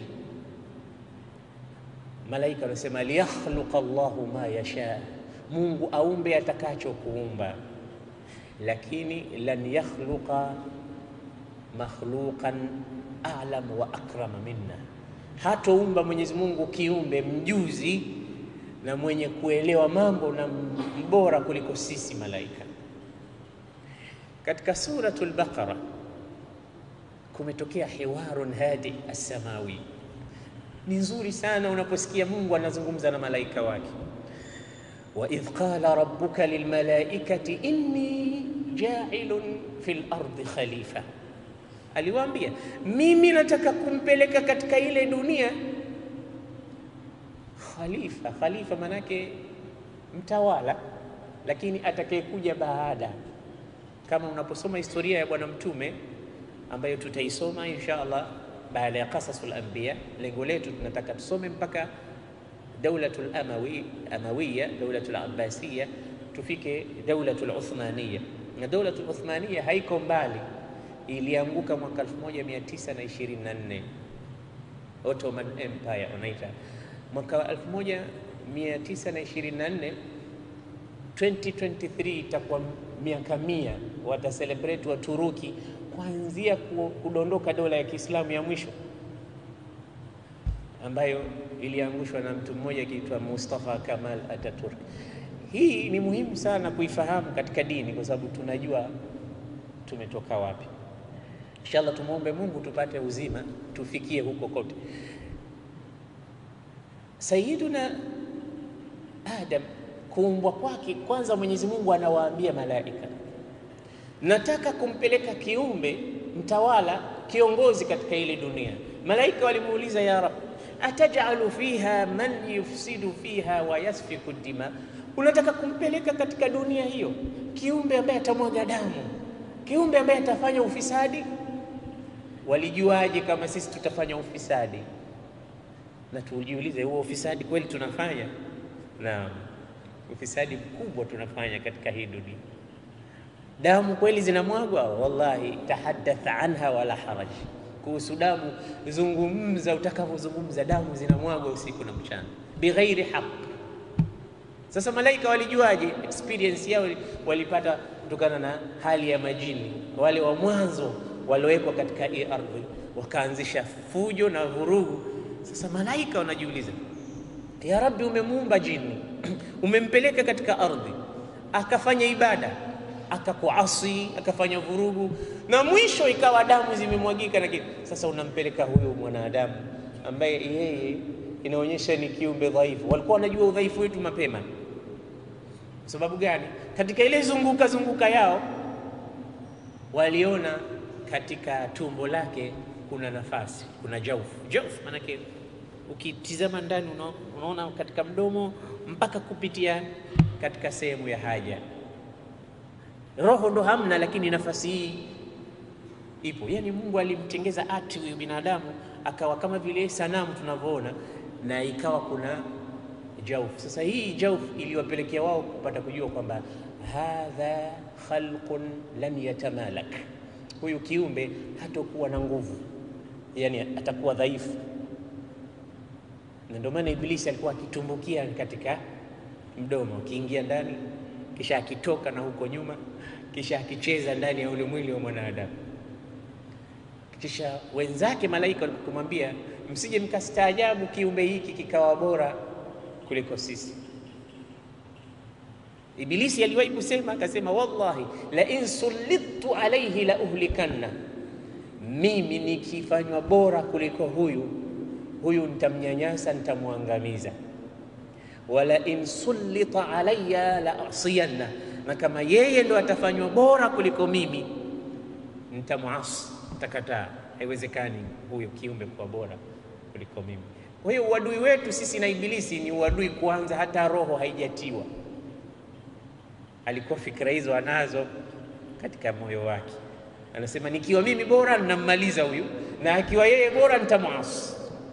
Malaika wanasema liyakhluqa Allahu ma yasha, Mungu aumbe atakacho kuumba, lakini lan yakhluqa makhluqan a'lam wa akrama minna, hatoumba Mwenyezi Mungu kiumbe mjuzi na mwenye kuelewa mambo na mbora kuliko sisi malaika. Katika suratul Baqara kumetokea hiwarun hadi as-samawi, ni nzuri sana unaposikia Mungu anazungumza na malaika wake. wa idh qala rabbuka lilmalaikati inni ja'ilun fil ardi khalifa, aliwaambia mimi nataka kumpeleka katika ile dunia khalifa. Khalifa manake mtawala, lakini atakayekuja baada. Kama unaposoma historia ya Bwana Mtume ambayo tutaisoma insha Allah baada ya qasasul anbiya, lengo letu tunataka tusome mpaka daulatul amawi amawiya, daulatul abbasiya, tufike daulatul uthmaniya. Na daulatul uthmaniya haiko mbali, ilianguka mwaka 1924 Ottoman Empire wanaita mwaka 1924 2023 itakuwa miaka mia, wataselebrate Waturuki kuanzia kudondoka dola ya Kiislamu ya mwisho ambayo iliangushwa na mtu mmoja akiitwa Mustafa Kamal Ataturk. Hii ni muhimu sana kuifahamu katika dini, kwa sababu tunajua tumetoka wapi. Inshallah, tumwombe Mungu tupate uzima tufikie huko kote. Sayyiduna Adam kuumbwa kwake, kwanza Mwenyezi Mungu anawaambia malaika, nataka kumpeleka kiumbe mtawala, kiongozi katika ile dunia. Malaika walimuuliza ya Rab, atajalu fiha man yufsidu fiha wa yasfiku dima, unataka kumpeleka katika dunia hiyo kiumbe ambaye atamwaga damu, kiumbe ambaye atafanya ufisadi? Walijuaje kama sisi tutafanya ufisadi? Na tujiulize, huo ufisadi kweli tunafanya? Naam, ufisadi mkubwa tunafanya katika hii dunia. Damu kweli zinamwagwa? Wallahi, tahaddath anha wala haraj. Kuhusu damu zungumza utakavyozungumza, damu zinamwagwa usiku na mchana bighairi haq. Sasa malaika walijuaje? Experience yao walipata kutokana na hali ya majini wale wa mwanzo waliowekwa katika hii ardhi, wakaanzisha fujo na vurugu. Sasa malaika wanajiuliza, ya Rabbi, umemuumba jini umempeleka katika ardhi akafanya ibada akakuasi akafanya vurugu na mwisho ikawa damu zimemwagika na kitu. Sasa unampeleka huyu mwanadamu ambaye yeye inaonyesha ni kiumbe dhaifu. Walikuwa wanajua udhaifu wetu mapema. Kwa sababu gani? Katika ile zunguka zunguka yao waliona katika tumbo lake kuna nafasi, kuna jaufu. Jaufu maanake ukitizama ndani unaona katika mdomo mpaka kupitia katika sehemu ya haja roho ndo hamna, lakini nafasi hii ipo. Yani Mungu alimtengeza ati huyu binadamu akawa kama vile sanamu tunavyoona, na ikawa kuna jauf. Sasa hii jauf iliwapelekea wao kupata kujua kwamba hadha khalqun lam yatamalak, huyu kiumbe hatakuwa na nguvu, yani atakuwa dhaifu. Na ndio maana Ibilisi alikuwa akitumbukia katika mdomo, akiingia ndani kisha akitoka na huko nyuma kisha akicheza ndani ya ule mwili wa mwanadamu. Kisha wenzake malaika walipokumwambia, msije mkastaajabu kiumbe hiki kikawa bora kuliko sisi. Ibilisi aliwahi kusema akasema, wallahi la in sullitu alaihi la uhlikanna, mimi nikifanywa bora kuliko huyu huyu nitamnyanyasa, nitamwangamiza. Wala in sullita alayya la asiyanna na kama yeye ndo atafanywa bora kuliko mimi nitamuasi, nitakataa. Haiwezekani huyo kiumbe kuwa bora kuliko mimi. Kwa hiyo uadui wetu sisi na Ibilisi ni uadui kwanza, hata roho haijatiwa. Alikuwa fikra hizo anazo katika moyo wake, anasema nikiwa mimi bora ninammaliza huyu, na akiwa yeye bora nitamuasi.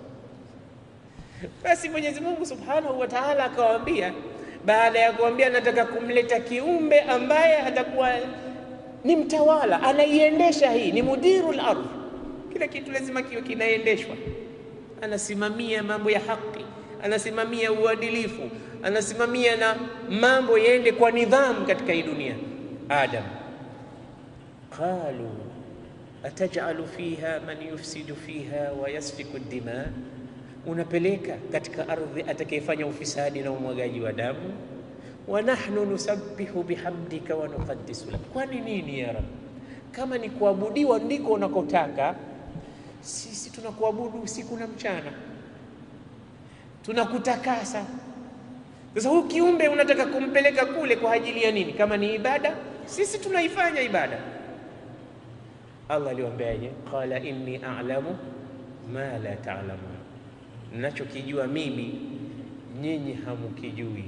Basi Mwenyezi Mungu Subhanahu wa Ta'ala akawaambia baada ya kuambia nataka kumleta kiumbe ambaye atakuwa ni mtawala, anaiendesha hii, ni mudirul ardh. Kila kitu lazima kiwe kinaendeshwa, anasimamia mambo ya haki, anasimamia uadilifu, anasimamia na mambo yaende kwa nidhamu katika hii dunia. Adam, qalu atajalu fiha man yufsidu fiha wa yasfiku dima unapeleka katika ardhi atakayefanya ufisadi na umwagaji wa damu. wa nahnu nusabbihu bihamdika wa nuqaddisu lak, kwani nini ya Rabb? Kama ni kuabudiwa ndiko unakotaka, sisi tunakuabudu usiku na mchana, tunakutakasa, Sasa huu kiumbe unataka kumpeleka kule kwa ajili ya nini? Kama ni ibada, sisi tunaifanya ibada. Allah aliwaambiaje? Qala inni a'lamu ma la ta'lamun, nachokijua mimi nyinyi hamukijui.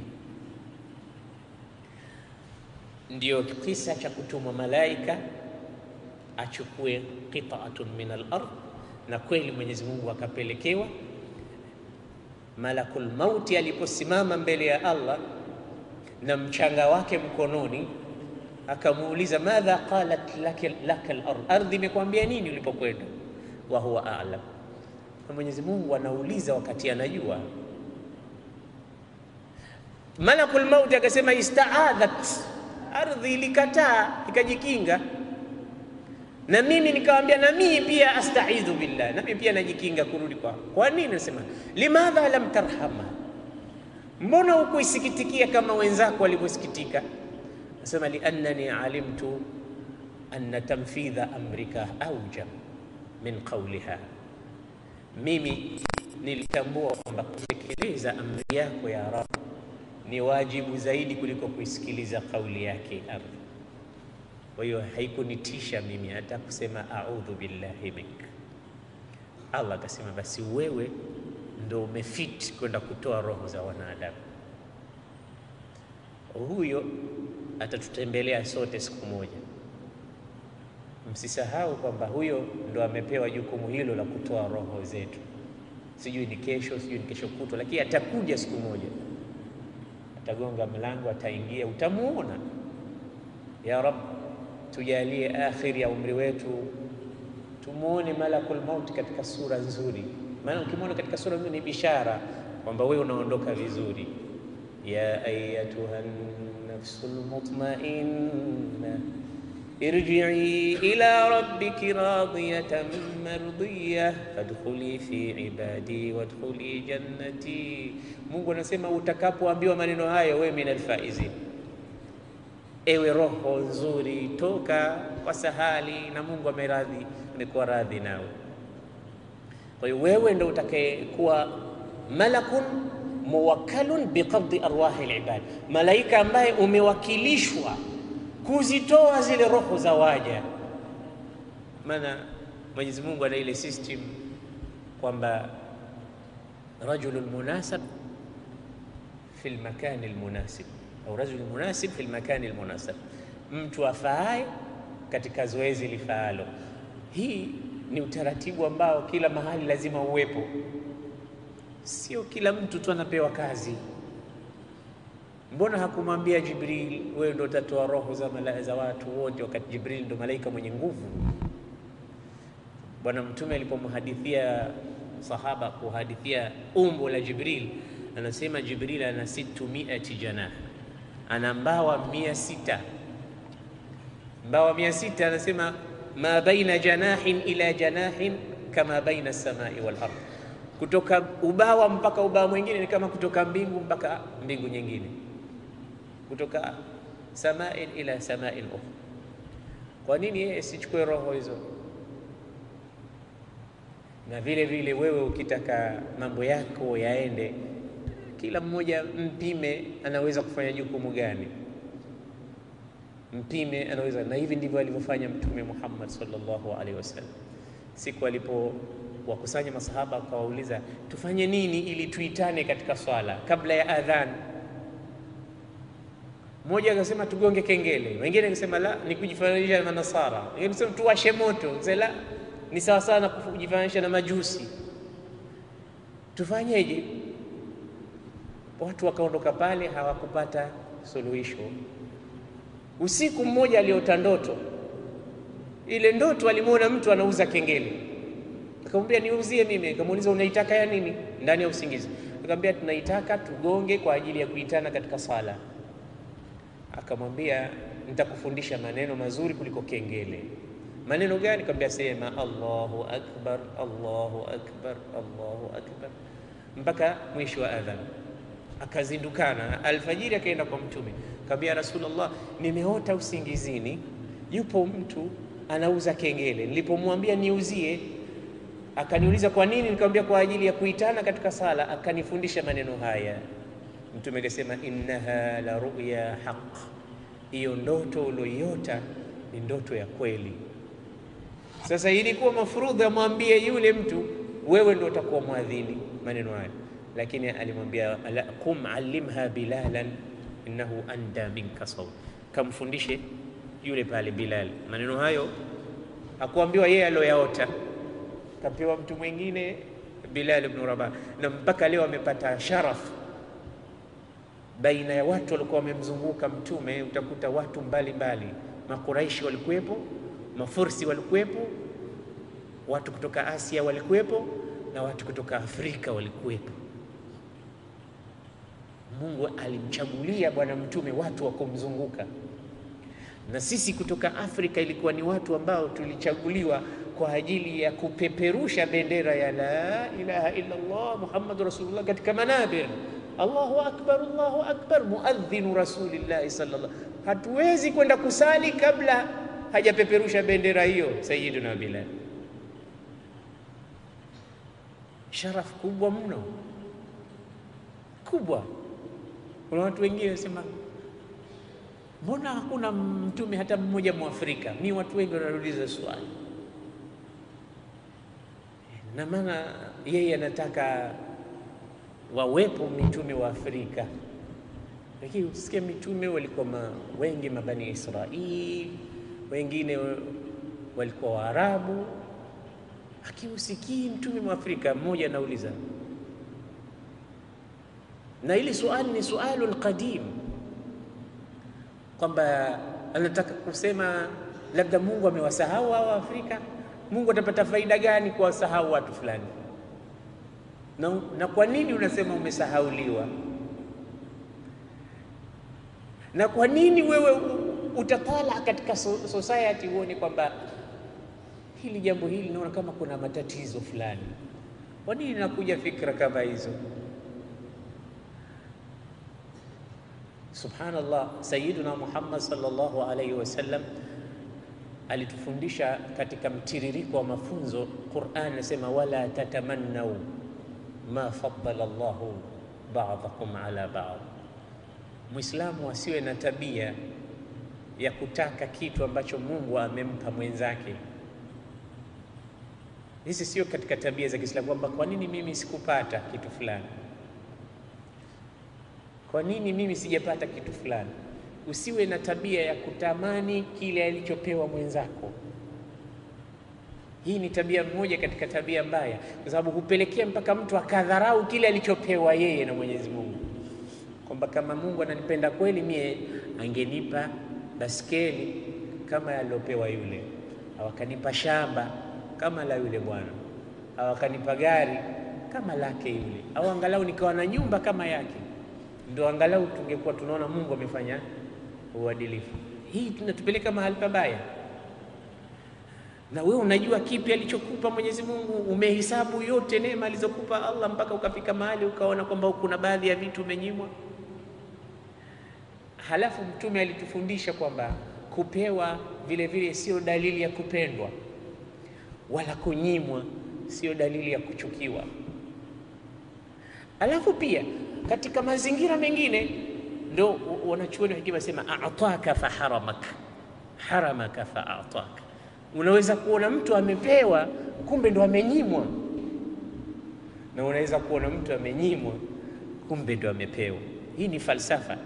Ndio kisa cha kutumwa malaika achukue qita'atun min al-ard, na kweli Mwenyezi Mungu akapelekewa Malakul Mauti aliposimama mbele ya Allah na mchanga wake mkononi, akamuuliza madha qalat laka al-ard, ardhi imekwambia nini ulipokwenda? wa huwa a'lam. Na Mwenyezi Mungu anauliza wakati anajua. Malakul Mauti akasema istaadhat, ardhi ilikataa ikajikinga, na mimi nikawambia, na mimi pia astaidhu billah, na mimi pia najikinga kurudi kwa. Kwa nini? Nasema limadha lam tarhama, mbona hukuisikitikia kama wenzako walivyosikitika? Nasema liannani alimtu anna tanfidha amrika aujab min qawliha, mimi nilitambua kwamba kutekeleza amri yako ya Rabb ni wajibu zaidi kuliko kuisikiliza kauli yake ardhi. Kwa hiyo haikunitisha mimi hata kusema a'udhu billahi mink. Allah akasema basi wewe ndo umefit kwenda kutoa roho za wanadamu. Huyo atatutembelea sote siku moja. Msisahau kwamba huyo ndo amepewa jukumu hilo la kutoa roho zetu, sijui ni kesho, sijui ni kesho kutwa, lakini atakuja siku moja, atagonga mlango, ataingia, utamuona. Ya Rabb, tujalie akhiri ya umri wetu tumuone malakul mauti katika sura nzuri, maana ukimwona katika sura nzuri ni bishara kwamba wewe unaondoka vizuri. ya ayatuha nafsul mutmainna irji'i ila rabbiki radiyatan mardiyah fadkhuli fi ibadi wadkhuli jannati. Mungu anasema utakapoambiwa maneno hayo, wewe minal faizin, ewe roho nzuri, toka kwa sahali, na Mungu ameradhi, amekuwa radhi nawe. Kwa hiyo wewe ndo utakayekuwa malakun muwakkalun biqabdi arwahi alibad, malaika ambaye umewakilishwa kuzitoa zile roho za waja. Maana Mwenyezi Mungu ana ile system kwamba rajulun munasab fi lmakani lmunasib au rajulun munasib fi lmakani lmunasab, mtu afaaye katika zoezi lifaalo. Hii ni utaratibu ambao kila mahali lazima uwepo, sio kila mtu tu anapewa kazi. Mbona hakumwambia Jibril, wewe ndo utatoa roho za malaika za watu wote, wakati Jibril ndo malaika mwenye nguvu? Bwana Mtume alipomhadithia sahaba kuhadithia umbo la Jibril, anasema Jibril ana situ miati janah, ana mbawa mia sita mbawa mia sita Anasema ma baina janahin ila janahin kama baina samai wal ardh, kutoka ubawa mpaka ubawa mwingine ni kama kutoka mbingu mpaka mbingu nyingine kutoka samain ila samain ukhra. Kwa nini yeye sichukue roho hizo? Na vile vile wewe ukitaka mambo yako yaende, kila mmoja mpime, anaweza kufanya jukumu gani, mpime anaweza. Na hivi ndivyo alivyofanya Mtume Muhammad sallallahu alaihi wasallam, siku alipo wakusanya masahaba akawauliza, tufanye nini ili tuitane katika swala kabla ya adhan mmoja akasema tugonge kengele, wengine akasema la, ni kujifananisha na Manasara, wengine akasema tuwashe moto, la, ni sawa sawa na kujifananisha na Majusi. Tufanyeje? Watu wakaondoka pale, hawakupata suluhisho. Usiku mmoja aliota ndoto, ile ndoto alimwona mtu anauza kengele, akamwambia niuzie mimi. Akamuuliza unaitaka ya nini? Ndani ya usingizi akamwambia tunaitaka tugonge kwa ajili ya kuitana katika sala akamwambia nitakufundisha maneno mazuri kuliko kengele. Maneno gani? Akamwambia sema Allahu akbar, Allahu akbar, Allahu akbar mpaka mwisho wa adhan. Akazindukana alfajiri, akaenda kwa Mtume akamwambia Rasulullah, nimeota usingizini, yupo mtu anauza kengele. Nilipomwambia niuzie, akaniuliza kwa nini? Nikamwambia kwa ajili ya kuitana katika sala. Akanifundisha maneno haya Mtume akasema innaha la ruya haq, hiyo ndoto ulioiota ni ndoto ya kweli. Sasa ilikuwa mafurudhi amwambie yule mtu, wewe ndio utakuwa mwadhini maneno haya, lakini alimwambia qum allimha bilalan innahu anda minka saut, kamfundishe yule pale Bilal maneno hayo. Hakuambiwa yeye alioyaota, kapewa mtu mwingine Bilal ibn Rabah, na mpaka leo amepata sharaf baina ya watu walikuwa wamemzunguka Mtume. Utakuta watu mbalimbali, Makuraishi walikuwepo, Mafursi walikuwepo, watu kutoka Asia walikuwepo, na watu kutoka Afrika walikuwepo. Mungu alimchagulia Bwana Mtume watu wa kumzunguka, na sisi kutoka Afrika ilikuwa ni watu ambao tulichaguliwa kwa ajili ya kupeperusha bendera ya la ilaha illa Allah Muhammadu Rasulullah katika manabir Allahu akbar, Allahu akbar, muadhinu rasulillahi sallallahu. Hatuwezi kwenda kusali kabla hajapeperusha bendera hiyo Sayyiduna Bilal. Sharaf kubwa mno, kubwa. Kuna watu wengine wasema, mbona hakuna mtume hata mmoja Mwafrika? Ni watu wengi wanauliza swali, na maana yeye anataka wawepo mitume wa Afrika, lakini usikia mitume walikuwa ma, wengi mabani Israili, wengine walikuwa Waarabu, lakini usikii mtume wa Afrika mmoja. Anauliza, na hili suali ni sualul qadim, kwamba anataka kusema labda Mungu amewasahau hao Afrika. Mungu atapata faida gani kuwasahau watu fulani? Na, na kwa nini unasema umesahauliwa? Na kwa nini wewe utatala katika society uone kwamba hili jambo hili naona kama kuna matatizo fulani? Kwa nini nakuja fikra kama hizo? Subhanallah, Sayyiduna Muhammad sallallahu alaihi wasallam alitufundisha katika mtiririko wa mafunzo. Qur'an inasema wala tatamannau ma faddala Allahu ba'dakum ala ba'd, Muislamu asiwe na tabia ya kutaka kitu ambacho Mungu amempa mwenzake. Hizi sio katika tabia za Kiislamu, kwamba kwa nini mimi sikupata kitu fulani, kwa nini mimi sijapata kitu fulani. Usiwe na tabia ya kutamani kile alichopewa mwenzako. Hii ni tabia moja katika tabia mbaya, kwa sababu hupelekea mpaka mtu akadharau kile alichopewa yeye na Mwenyezi Mungu, kwamba kama Mungu ananipenda kweli, mie angenipa baskeli kama aliyopewa yule, au akanipa shamba kama la yule bwana, au akanipa gari kama lake yule, au angalau nikawa na nyumba kama yake, ndio angalau tungekuwa tunaona Mungu amefanya uadilifu. Hii tunatupeleka mahali pabaya na wewe unajua kipi alichokupa Mwenyezi Mungu? Umehesabu yote neema alizokupa Allah mpaka ukafika mahali ukaona kwamba kuna baadhi ya vitu umenyimwa. Halafu Mtume alitufundisha kwamba kupewa vile vile sio dalili ya kupendwa, wala kunyimwa sio dalili ya kuchukiwa. Alafu pia katika mazingira mengine ndo wanachuoni wa hekima sema ataka fa haramaka haramaka fa ataka Unaweza kuona mtu amepewa kumbe ndo amenyimwa, na unaweza kuona mtu amenyimwa kumbe ndo amepewa. Hii ni falsafa.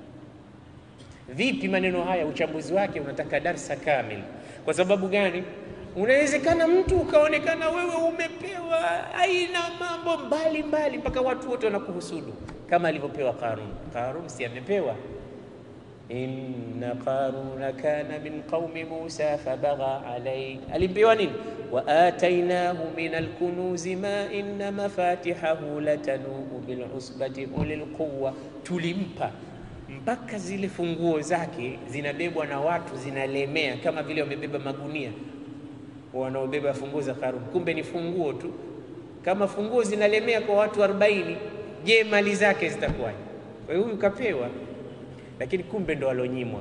Vipi maneno haya? Uchambuzi wake unataka darsa kamili. Kwa sababu gani? Unawezekana mtu ukaonekana wewe umepewa aina mambo mbalimbali mpaka watu wote wanakuhusudu, kama alivyopewa Qarun. Qarun si amepewa Inna qaruna kana min qaumi Musa fabagha alayhi, alimpewa nini? Wa atainahu min alkunuzi ma inna mafatihahu latanuu bil usbati ulil quwwa, tulimpa mpaka zile funguo zake zinabebwa na watu zinalemea, kama vile wamebeba magunia wanaobeba funguo za Qarun, kumbe ni funguo tu. Kama funguo zinalemea kwa watu 40, je, mali zake zitakuwaje? Kwa hiyo huyu kapewa lakini kumbe ndo alonyimwa,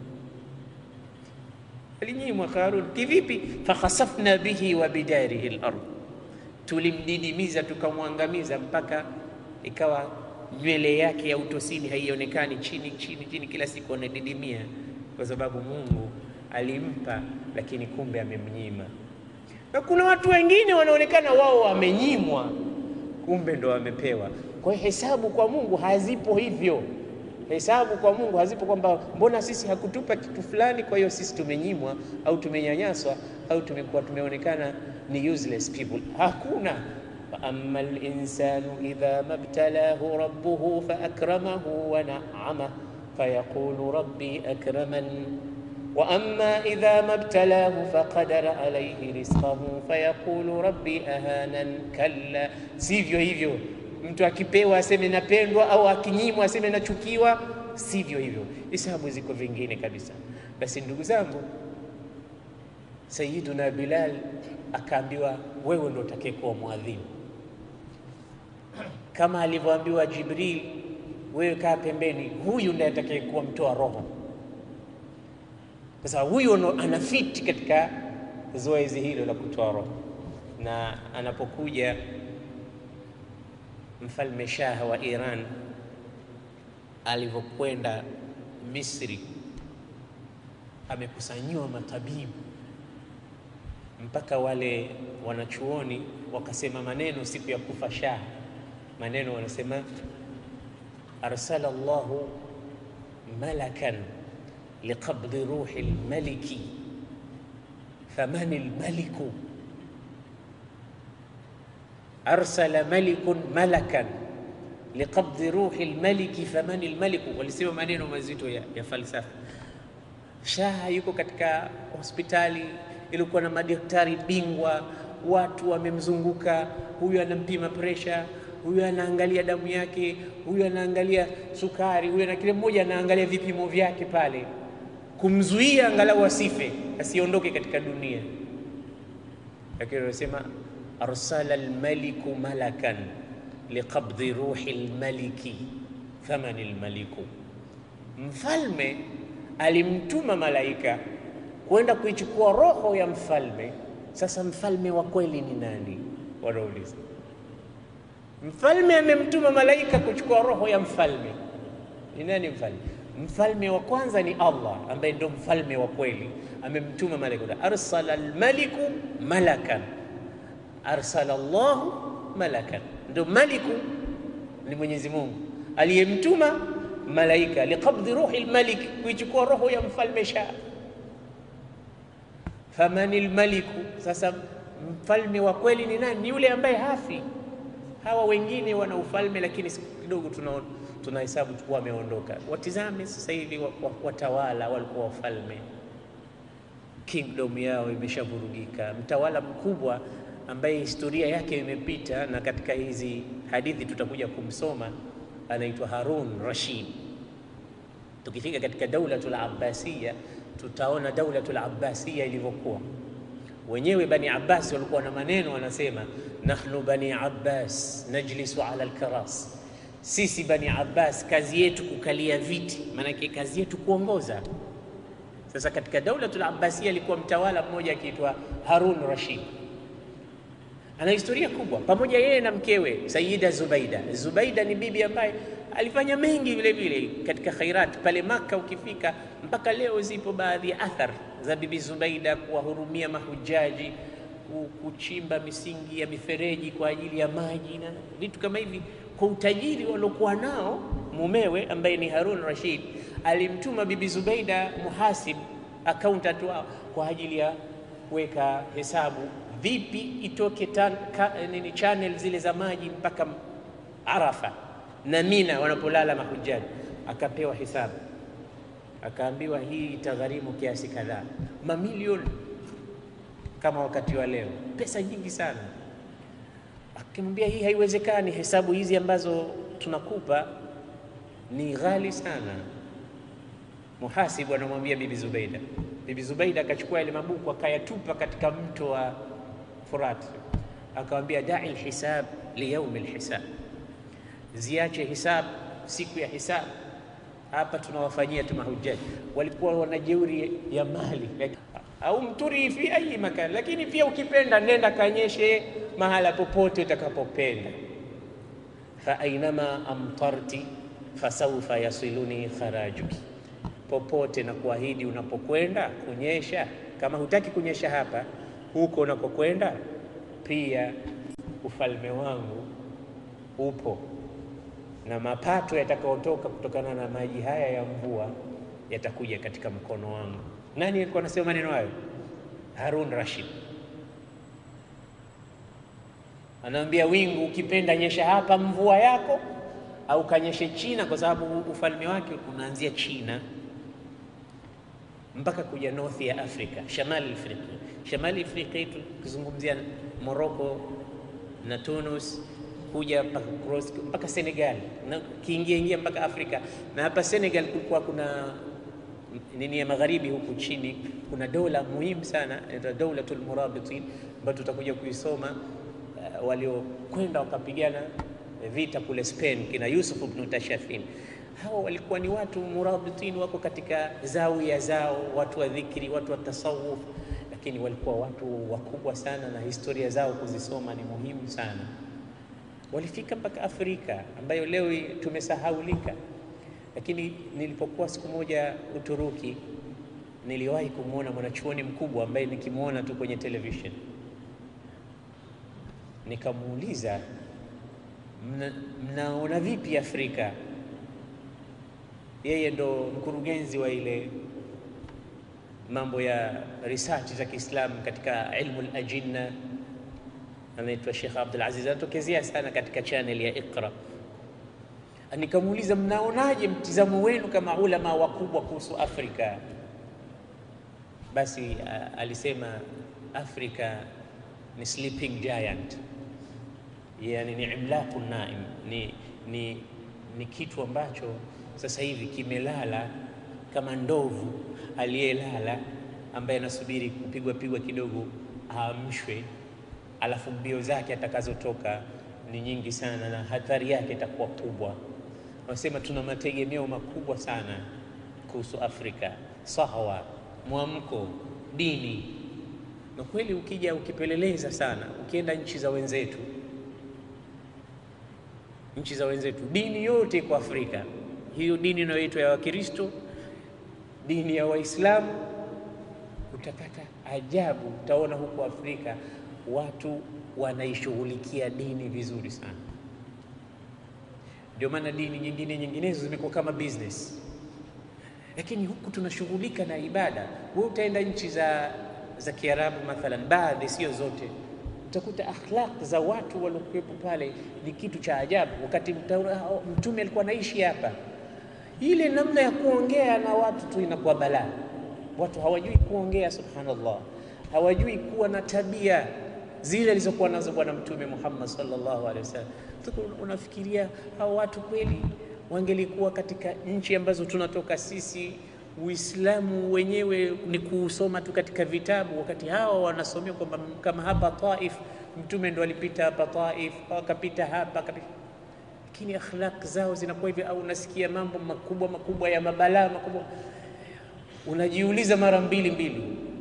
alinyimwa Qarun. Kivipi? fakhasafna bihi wa bidarihi al-ard, tulimdidimiza tukamwangamiza mpaka ikawa nywele yake ya utosini haionekani, chini chini chini, kila siku anadidimia, kwa sababu Mungu alimpa, lakini kumbe amemnyima. Na kuna watu wengine wanaonekana wao wamenyimwa, kumbe ndo wamepewa. Kwa hiyo hesabu kwa Mungu hazipo hivyo. Hesabu kwa Mungu hazipo kwamba mbona sisi hakutupa kitu fulani, kwa hiyo sisi tumenyimwa au tumenyanyaswa au tumekuwa tumeonekana ni useless people. Hakuna. fa amma linsanu idha mabtalahu rabbuhu faakramahu wa na'ama fayaqulu rabbi akraman wa amma idha mabtalahu faqadara alayhi rizqahu fayaqulu rabbi ahanan. Kalla, sivyo hivyo. Mtu akipewa aseme napendwa, au akinyimwa aseme nachukiwa. Sivyo hivyo, hisabu ziko vingine kabisa. Basi ndugu zangu, Sayyiduna Bilal akaambiwa, wewe ndo utakayekuwa mwadhimu, kama alivyoambiwa Jibril, wewe kaa pembeni, huyu ndiye atakayekuwa mtoa roho. Sasa huyu anafiti katika zoezi hilo la kutoa roho, na anapokuja mfalme Shah wa Iran alivyokwenda Misri, amekusanyiwa matabibu mpaka wale wanachuoni wakasema maneno siku ya kufa Shah, maneno wanasema arsala Allahu malakan liqabdi ruhi lmaliki famani lmaliku arsala malikun malakan liqabdi ruhi lmaliki famani lmaliku. Walisema maneno mazito ya, ya falsafa. Shah yuko katika hospitali ilikuwa na madaktari bingwa, watu wamemzunguka. Huyu anampima presha, huyu anaangalia damu yake, huyu anaangalia sukari, huyu na kila mmoja anaangalia vipimo vyake pale, kumzuia angalau asife, asiondoke katika dunia. Lakini wanasema arsala almaliku malakan liqabdi ruhi almaliki famani almaliku, mfalme alimtuma malaika kwenda kuichukua roho ya mfalme. Sasa mfalme wa kweli ni nani? Wanauliza. Mfalme amemtuma malaika kuchukua roho ya mfalme, ni nani mfalme? Mfalme wa kwanza ni Allah ambaye ndo mfalme wa kweli, amemtuma malaika. Arsala almaliku malakan, arsala Allahu malakan, ndo maliku ni Mwenyezi Mungu aliyemtuma malaika liqabdi ruhi almalik, kuichukua roho ya mfalme Shah famani lmaliku. Sasa mfalme wa kweli ni nani? Ni yule ambaye hafi. Hawa wengine wana ufalme, lakini siku kidogo tunahesabu tuna kuwa wameondoka. Watizame sasa hivi watawala walikuwa wafalme, kingdom yao imeshavurugika. Mtawala mkubwa ambaye historia yake imepita na katika hizi hadithi tutakuja kumsoma, anaitwa Harun Rashid. Tukifika katika daulatul Abbasiya tutaona daulatul Abbasiya ilivyokuwa. Wenyewe Bani Abbas walikuwa na maneno, wanasema nahnu Bani Abbas najlisu ala alkaras, sisi Bani Abbas kazi yetu kukalia viti, maanake kazi yetu kuongoza. Sasa katika daulatul Abbasiya alikuwa mtawala mmoja akiitwa Harun Rashid, ana historia kubwa, pamoja yeye na mkewe Sayyida Zubaida. Zubaida ni bibi ambaye alifanya mengi vile vile katika khairat pale Maka. Ukifika mpaka leo zipo baadhi ya athar za bibi Zubaida kuwahurumia mahujaji, kuchimba misingi ya mifereji kwa ajili ya maji na vitu kama hivi. Kwa utajiri waliokuwa nao, mumewe ambaye ni Harun Rashid alimtuma bibi Zubaida muhasib, accountant wao, kwa ajili ya kuweka hesabu vipi itoke tan, ka, nini channel zile za maji mpaka Arafa na Mina wanapolala mahujaji. Akapewa hesabu, akaambiwa hii itagharimu kiasi kadhaa, mamilioni kama wakati wa leo, pesa nyingi sana. Akimwambia hii haiwezekani, hesabu hizi ambazo tunakupa ni ghali sana. Muhasibu anamwambia bibi Zubaida. Bibi Zubaida akachukua ile mabuku akayatupa katika mto wa Furat, akamwambia dai lhisab liyaumi lhisab ziache hisabu siku ya hisabu. Hapa tunawafanyia tu mahujaji, walikuwa wana jeuri ya mali au mturi fi ayi makani, lakini pia ukipenda nenda kanyeshe mahala popote utakapopenda. fa ainama amtarti fasaufa yasiluni kharajuki, popote na kuahidi unapokwenda kunyesha. Kama hutaki kunyesha hapa, huko unakokwenda pia ufalme wangu upo na mapato yatakayotoka kutokana na maji haya ya mvua yatakuja katika mkono wangu. Nani alikuwa anasema maneno hayo? Harun Rashid anaambia wingu, ukipenda nyesha hapa mvua yako, au kanyeshe China, kwa sababu ufalme wake unaanzia China mpaka kuja north ya Afrika, shamali Afrika. Shamali Afrika hii tukizungumzia Morocco na Tunis kuja mpaka cross mpaka Senegal na kiingia ingia mpaka Afrika. Na hapa Senegal kulikuwa kuna nini ya magharibi, huku chini kuna dola muhimu sana inaitwa Daulatul Murabitin ambayo tutakuja kuisoma. Uh, waliokwenda wakapigana vita kule Spain, kina Yusuf ibn Tashafin. Hawa walikuwa ni watu murabitin, wako katika zawia zao, watu wa dhikri, watu wa tasawuf, lakini walikuwa watu wakubwa sana, na historia zao kuzisoma ni muhimu sana walifika mpaka Afrika ambayo leo tumesahaulika. Lakini nilipokuwa siku moja Uturuki, niliwahi kumwona mwanachuoni mkubwa ambaye nikimwona tu kwenye television, nikamuuliza mna, mnaona vipi Afrika? Yeye ndo mkurugenzi wa ile mambo ya research za Kiislamu katika ilmu al-ajinna anaitwa Sheikh Abdul Aziz, anatokezea sana katika channel ya Iqra. Nikamuuliza, mnaonaje mtizamo wenu kama ulama wakubwa kuhusu Afrika? Basi uh, alisema Afrika ni sleeping giant, yani ni imlaku naim, ni, ni, ni kitu ambacho sasa hivi kimelala kama ndovu aliyelala, ambaye anasubiri kupigwa pigwa kidogo aamshwe alafu mbio zake atakazotoka ni nyingi sana na hatari yake itakuwa kubwa. Wanasema tuna mategemeo makubwa sana kuhusu Afrika, sahawa, mwamko, dini. Na kweli ukija ukipeleleza sana, ukienda nchi za wenzetu, nchi za wenzetu, dini yote iko Afrika. Hiyo dini inayoitwa ya Wakristo, dini ya Waislamu, utapata ajabu. Utaona huko Afrika watu wanaishughulikia dini vizuri sana. Ndio maana dini nyingine nyinginezo zimekuwa kama business, lakini huku tunashughulika na ibada. Wewe utaenda nchi za za Kiarabu mathalan, baadhi, sio zote, utakuta akhlaq za watu waliokuwepo pale ni kitu cha ajabu. Wakati Mtume alikuwa anaishi hapa, ile namna ya kuongea na watu tu inakuwa balaa. Watu hawajui kuongea, subhanallah, hawajui kuwa na tabia zile alizokuwa nazo Bwana Mtume Muhammad sallallahu alaihi wasallam. Unafikiria hao watu kweli wangelikuwa katika nchi ambazo tunatoka sisi, Uislamu wenyewe ni kuusoma tu katika vitabu, wakati hawa wanasomea kwamba kama hapa Taif, Mtume ndo alipita hapa Taif, akapita hapa akapita, lakini akhlaq zao zinakuwa hivi, au unasikia mambo makubwa makubwa ya mabalaa makubwa, unajiuliza mara mbili mbili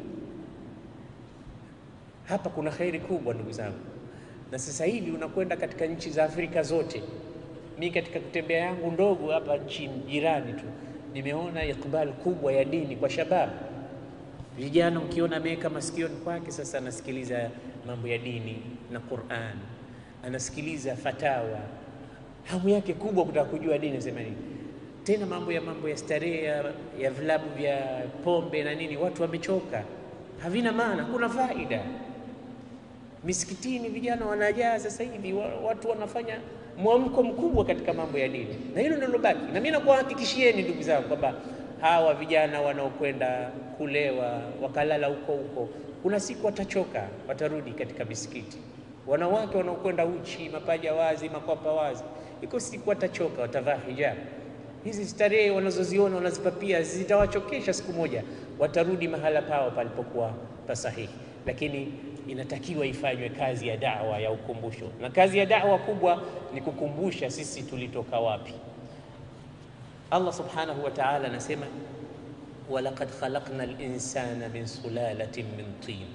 hapa kuna khairi kubwa ndugu zangu, na sasa hivi unakwenda katika nchi za Afrika zote. Mi katika kutembea yangu ndogo hapa nchi jirani tu nimeona ikbal kubwa ya dini kwa shababu. Vijana ukiona ameweka masikioni kwake, sasa anasikiliza mambo ya dini na Qur'an, anasikiliza fatawa, hamu yake kubwa kutaka kujua dini nasema nini. Tena mambo ya mambo ya starehe ya vilabu vya pombe na nini, watu wamechoka, havina maana, hakuna faida Misikitini vijana wanajaa sasa hivi, watu wanafanya mwamko mkubwa katika mambo ya dini, na hilo ndilo baki. Na mimi nakuhakikishieni ndugu zangu kwamba hawa vijana wanaokwenda kulewa wakalala huko huko, kuna siku watachoka, watarudi katika misikiti. Wanawake wanaokwenda uchi, mapaja wazi, makwapa wazi, iko siku watachoka, watavaa hijab. Hizi starehe wanazoziona wanazipapia zitawachokesha, siku moja watarudi mahala pao palipokuwa pasahihi, lakini inatakiwa ifanywe kazi ya da'wa ya ukumbusho, na kazi ya da'wa kubwa ni kukumbusha sisi tulitoka wapi. Allah subhanahu wa ta'ala anasema walaqad khalaqna al-insana min sulalatin min tin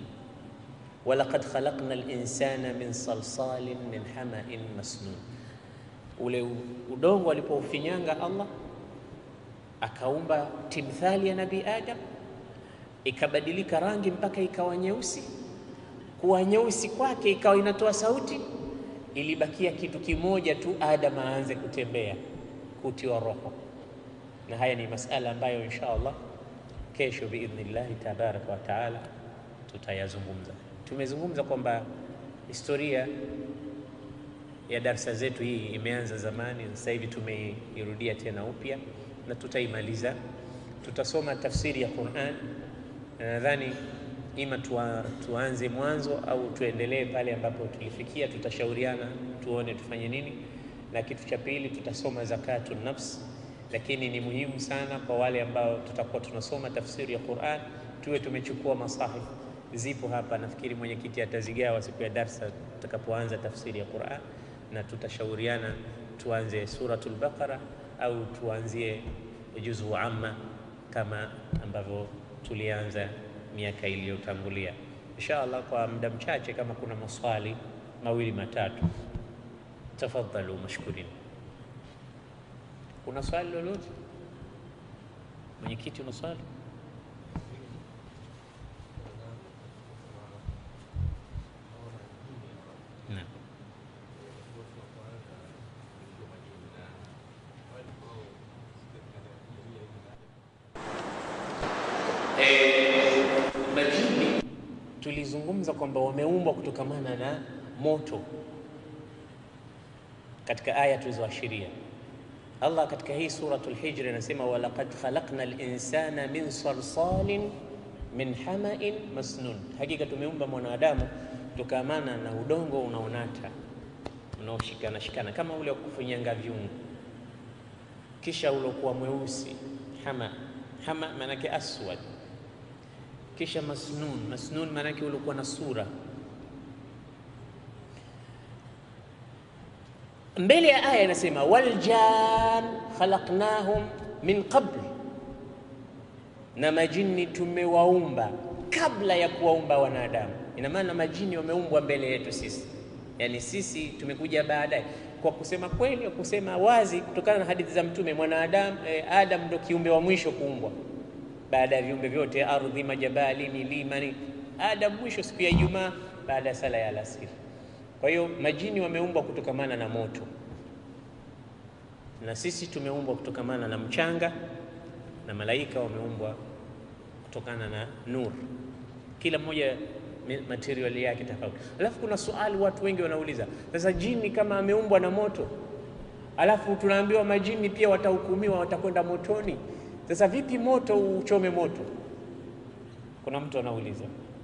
walaqad khalaqna al-insana min salsalin min hama'in masnun ule udongo alipoufinyanga Allah akaumba timthali ya Nabii Adam, ikabadilika rangi mpaka ikawa nyeusi. Kuwa nyeusi kwake ikawa inatoa sauti, ilibakia kitu kimoja tu, Adam aanze kutembea, kutiwa roho. Na haya ni masala ambayo insha Allah kesho biidhnillahi tabaraka wa taala tutayazungumza. Tumezungumza kwamba historia ya darsa zetu hii imeanza zamani, sasa hivi tumeirudia tena upya na tutaimaliza. Tutasoma tafsiri ya Qur'an, na nadhani ima tuwa, tuanze mwanzo au tuendelee pale ambapo tulifikia. Tutashauriana tuone tufanye nini, na kitu cha pili tutasoma zakatu nafs, lakini ni muhimu sana kwa wale ambao tutakuwa tunasoma tafsiri ya Qur'an tuwe tumechukua masahif zipo hapa. Nafikiri mwenyekiti atazigawa siku ya darsa tutakapoanza tafsiri ya Qur'an, na tutashauriana tuanze suratul Baqara au tuanzie juzu amma kama ambavyo tulianza miaka iliyotangulia. Insha Allah, kwa muda mchache, kama kuna maswali mawili matatu, tafadhalu mashkurin. Kuna swali lolote mwenyekiti, una swali? Naam. Majini tulizungumza kwamba wameumbwa kutokamana na moto katika aya tulizoashiria. Allah katika hii suratul Hijr anasema walaqad khalaqna al-insana min salsalin min hama'in masnun, hakika tumeumba mwanadamu kutokamana na udongo unaonata unaoshikana shikana kama ule wa kufinyanga vyungu, kisha ulokuwa mweusi hama hama, maanake aswad kisha masnun masnun, maanake ulikuwa na sura. Mbele ya aya inasema waljan khalaqnahum min qabl, na majini tumewaumba kabla ya kuwaumba wanadamu. Ina maana majini wameumbwa mbele yetu sisi, yaani sisi tumekuja baadaye. Kwa kusema kweli, kusema wazi, kutokana na hadithi za Mtume, mwanadamu eh, Adam ndo kiumbe wa mwisho kuumbwa baada ya viumbe vyote, ardhi, majabali, milima, ni Adam mwisho siku ya Ijumaa baada ya sala ya alasiri. Kwa hiyo majini wameumbwa kutokamana na moto, na sisi tumeumbwa kutokamana na mchanga, na malaika wameumbwa kutokana na nur, kila mmoja material yake tofauti. Alafu kuna swali watu wengi wanauliza, sasa jini kama ameumbwa na moto, alafu tunaambiwa majini pia watahukumiwa, watakwenda motoni sasa vipi moto uchome moto? Kuna mtu anauliza.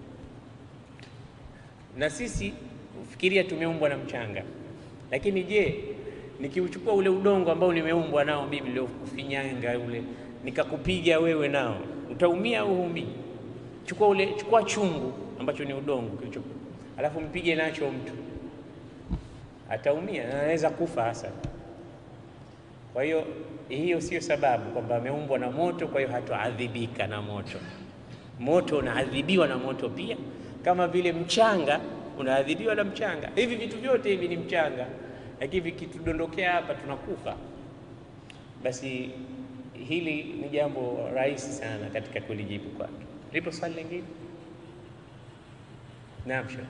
Na sisi fikiria, tumeumbwa na mchanga, lakini je, nikiuchukua ule udongo ambao nimeumbwa nao mimi niliokufinyanga ule nikakupiga wewe nao utaumia au huumii? Chukua ule, chukua chungu ambacho ni udongo kilicho, alafu mpige nacho mtu, ataumia na anaweza kufa hasa. Kwa hiyo hiyo sio sababu kwamba ameumbwa na moto, kwa hiyo hatoadhibika na moto. Moto unaadhibiwa na moto pia, kama vile mchanga unaadhibiwa na mchanga. Hivi vitu vyote hivi ni mchanga, lakini vikitudondokea hapa tunakufa. Basi hili ni jambo rahisi sana katika kulijibu kwake. Lipo swali lingine? Naam, shekh.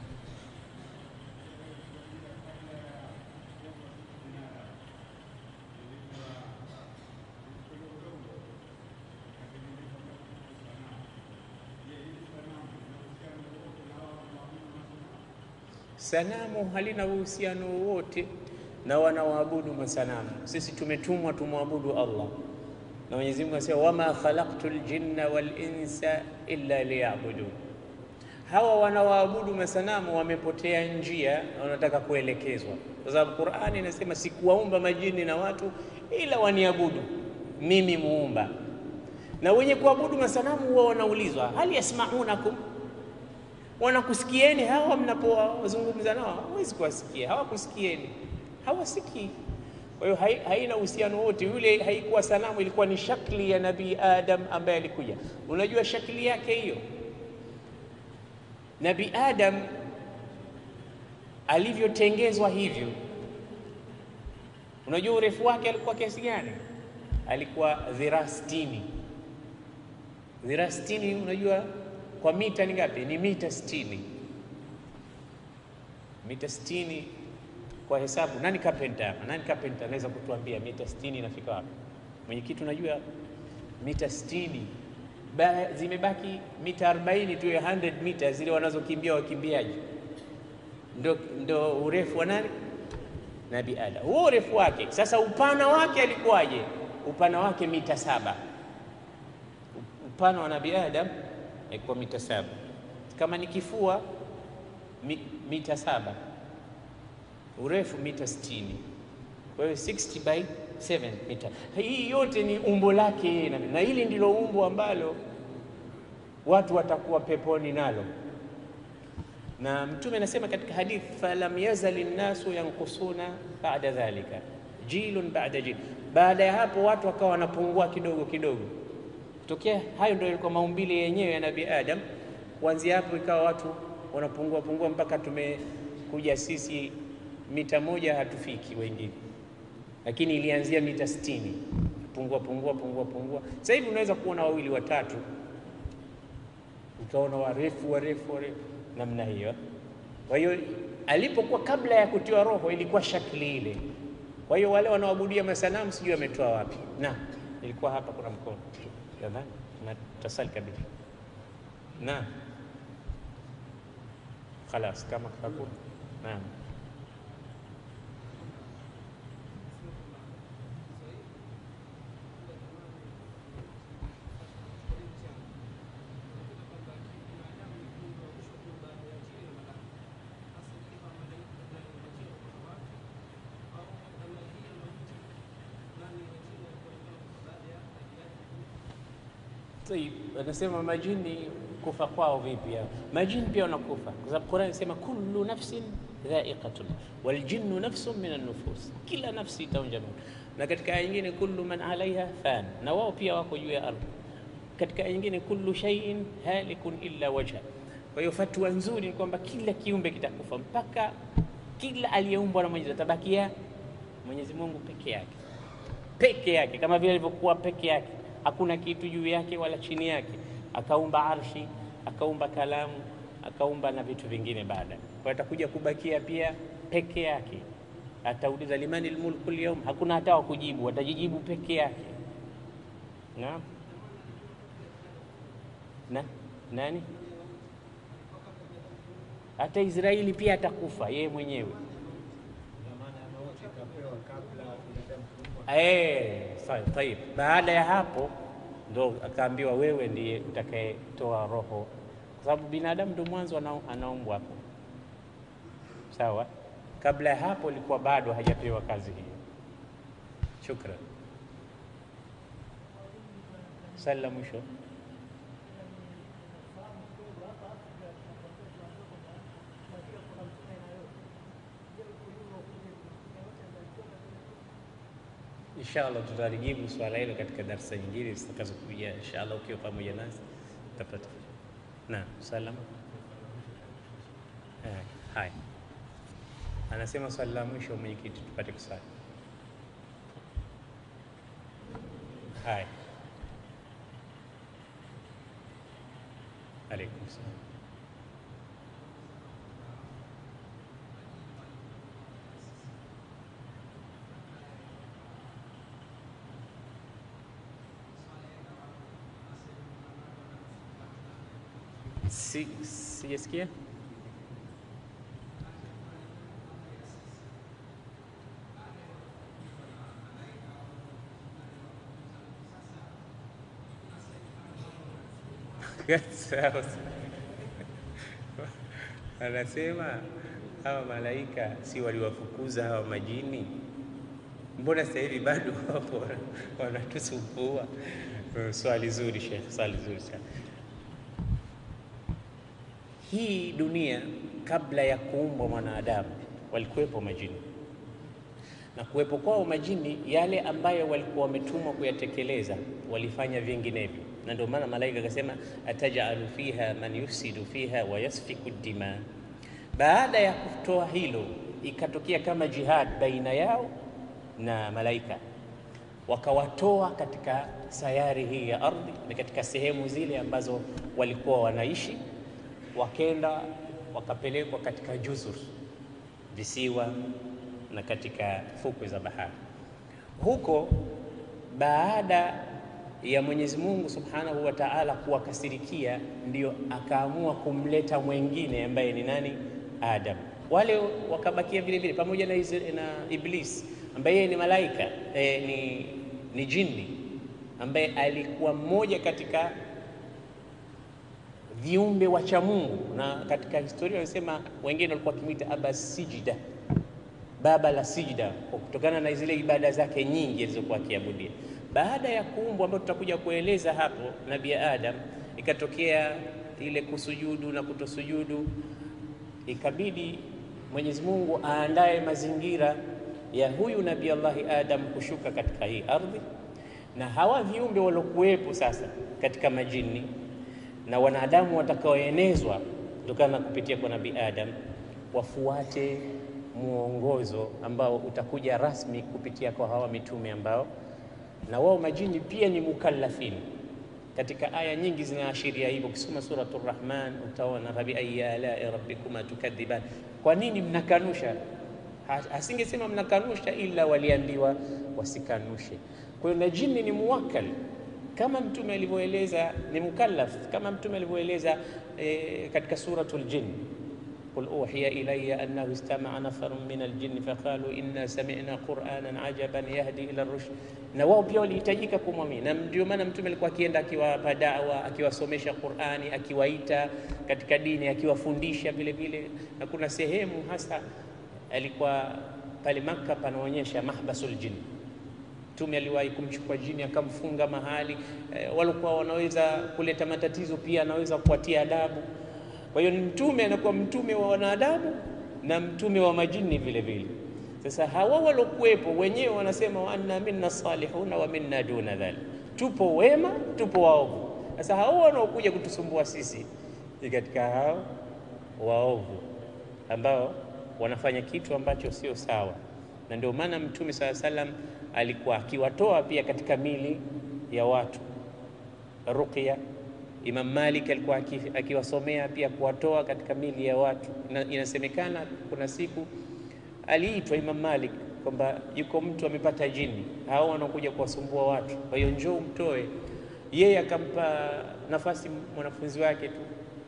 Sanamu halina uhusiano wowote na wanaoabudu masanamu. Sisi tumetumwa tumwabudu Allah, na Mwenyezi Mungu anasema wama khalaqtul jinna wal insa illa liya'budun. Hawa wanaoabudu masanamu wamepotea njia na wanataka kuelekezwa, kwa sababu Qur'ani inasema sikuwaumba majini na watu ila waniabudu mimi muumba. Na wenye kuabudu masanamu huwa wanaulizwa hal yasmaunakum wanakusikieni hawa mnapowazungumza nao? Hawezi kuwasikia, hawakusikieni, hawasikii. Kwa hiyo haina uhusiano wote. Yule haikuwa sanamu, ilikuwa ni shakli ya Nabii Adam ambaye alikuja. Unajua shakli yake hiyo, Nabii Adam alivyotengezwa hivyo, Unajua urefu wake alikuwa kiasi gani? Alikuwa dhiraa sitini. Dhiraa sitini, unajua kwa mita ni ngapi? Ni mita sitini. Mita sitini kwa hesabu, nani carpenter hapa? Nani carpenter anaweza kutuambia mita sitini inafika wapi? Mwenyekiti, unajua mita sitini ba, zimebaki mita 40 tu ya 100 mita zile wanazokimbia wakimbiaji, ndo, ndo urefu wa nani? Nabii Adam, huo urefu wake. Sasa upana wake alikuwaje? Upana wake mita saba. Upana wa Nabii Adam alikuwa mita saba, kama ni kifua mi, mita saba, urefu mita 60. Kwa hiyo 60 by 7 mita. Hii yote ni umbo lake, na hili ndilo umbo ambalo watu watakuwa peponi nalo na Mtume anasema katika hadith, falam yazali nnasu yankusuna baada dhalika jilun baada jil, baada ya hapo watu wakawa wanapungua kidogo kidogo. Kutokea hayo ndio ilikuwa maumbile yenyewe ya Nabii Adam. Kuanzia hapo ikawa watu wanapungua pungua mpaka tumekuja sisi mita moja hatufiki wengine, lakini ilianzia mita sitini, pungua pungua pungua pungua. Sasa hivi unaweza kuona wawili watatu, utaona warefu warefu warefu namna hiyo. Kwa hiyo alipokuwa kabla ya kutiwa roho ilikuwa shakli ile. Kwa hiyo wale wanaoabudia masanamu sijui wametoa wapi, na ilikuwa hapa, kuna mkono nadhani na tasali kabisa na khalas, kama hakuna naam. Anasema majini kufa kwao vipi? Majini pia wanakufa, kwa sababu Qur'an inasema kullu nafsin dha'iqatun wal jinnu nafsun min an-nufus, kila nafsi itaonja moto. Na katika aya nyingine kullu man alaiha fan, na wao pia wako juu ya ardhi. Katika aya nyingine kullu shay'in halikun illa wajha. Kwa hiyo fatwa nzuri ni kwamba kila kiumbe kitakufa, mpaka kila aliyeumbwa na Mwenyezi atabakia Mwenyezi Mungu peke yake, peke yake, kama vile alivyokuwa peke yake hakuna kitu juu yake wala chini yake. Akaumba arshi, akaumba kalamu, akaumba na vitu vingine baada. Kwa atakuja kubakia pia peke yake. Atauliza limani lmulku lyawm, hakuna hata wa kujibu, atajijibu peke yake. Naam, na nani? Hata Israeli pia atakufa yeye mwenyewe. Eh, tayib. Baada ya hapo ndo akaambiwa wewe ndiye utakayetoa roho, kwa sababu binadamu ndo mwanzo anaumbwa hapo, sawa. Kabla ya hapo ilikuwa bado hajapewa kazi hiyo. Shukran. Swali la mwisho Inshallah tutalijibu swala hilo katika darasa nyingine zitakazokuja. Inshallah ukiwa pamoja nasi utapata. Na salama. Eh, hai. Anasema swali la mwisho mwenyekiti, tupate kusali. Hai. Alaikum salam. Si, sijasikia anasema hawa malaika si waliwafukuza hawa majini? Mbona sasa hivi bado wapo wanatusumbua? Swali zuri Sheikh, swali zuri sana. Hii dunia kabla ya kuumbwa mwanadamu walikuwepo majini, na kuwepo kwao majini, yale ambayo walikuwa wametumwa kuyatekeleza walifanya vinginevyo, na ndio maana malaika akasema atajalu fiha man yufsidu fiha wa yasfiku dima. Baada ya kutoa hilo, ikatokea kama jihad baina yao na malaika wakawatoa katika sayari hii ya ardhi, ni katika sehemu zile ambazo walikuwa wanaishi, wakenda wakapelekwa katika juzur, visiwa na katika fukwe za bahari. Huko baada ya Mwenyezi Mungu Subhanahu wa Ta'ala kuwakasirikia, ndio akaamua kumleta mwengine ambaye ni nani? Adam. Wale wakabakia vile vile pamoja na, na Iblis ambaye yeye ni malaika eh, ni, ni jini ambaye alikuwa mmoja katika viumbe wacha Mungu, na katika historia wanasema wengine walikuwa wakimwita aba sijida, baba la sijida, kwa kutokana na zile ibada zake nyingi alizokuwa akiabudia. Baada ya kuumbwa, ambayo tutakuja kueleza hapo, Nabii Adam, ikatokea ile kusujudu na kutosujudu, ikabidi Mwenyezi Mungu aandae mazingira ya huyu Nabii Allahi Adam kushuka katika hii ardhi, na hawa viumbe waliokuwepo sasa katika majini na wanadamu watakaoenezwa kutokana na kupitia kwa Nabii Adam wafuate mwongozo ambao utakuja rasmi kupitia kwa hawa mitume ambao na wao majini pia ni mukallafin. Katika aya nyingi zinaashiria hivyo. Ukisoma Suratul Rahman utaona fabi ayyi alai rabbikuma tukadhiban, kwa nini mnakanusha? Asingesema mnakanusha, ila waliambiwa wasikanushe. Kwa hiyo na jini ni muwakkal kama mtume alivyoeleza, ni mukallaf kama mtume alivyoeleza e, katika Suratul Jin, qul uhiya ilayya annahu istama'a nafarun min aljinni faqalu inna sami'na qur'anan ajaban yahdi ila rushd. Na wao pia walihitajika kumwamini, na ndio maana mtume alikuwa akienda akiwapa dawa, akiwasomesha Qur'ani, akiwaita katika dini, akiwafundisha vile vile, na kuna sehemu hasa alikuwa pale Makka panaonyesha mahbasul jinn. Mtume aliwahi kumchukua jini akamfunga mahali e, walikuwa wanaweza kuleta matatizo, pia anaweza kuwatia adabu. Kwa hiyo mtume anakuwa mtume wa wanadamu na mtume wa majini vile vile. Sasa hawa walokuwepo wenyewe wanasema wa anna minna salihuna wa minna duna dhalik, tupo wema, tupo waovu. Sasa hao wanaokuja kutusumbua sisi ni katika hao waovu ambao wanafanya kitu ambacho sio sawa, na ndio maana mtume sala salam alikuwa akiwatoa pia katika mili ya watu ruqya. Imam Malik alikuwa akiwasomea pia kuwatoa katika mili ya watu. Inasemekana kuna siku aliitwa Imam Malik kwamba yuko mtu amepata jini, hao wanaokuja kuwasumbua watu, kwa hiyo njoo umtoe. Yeye akampa nafasi mwanafunzi wake tu,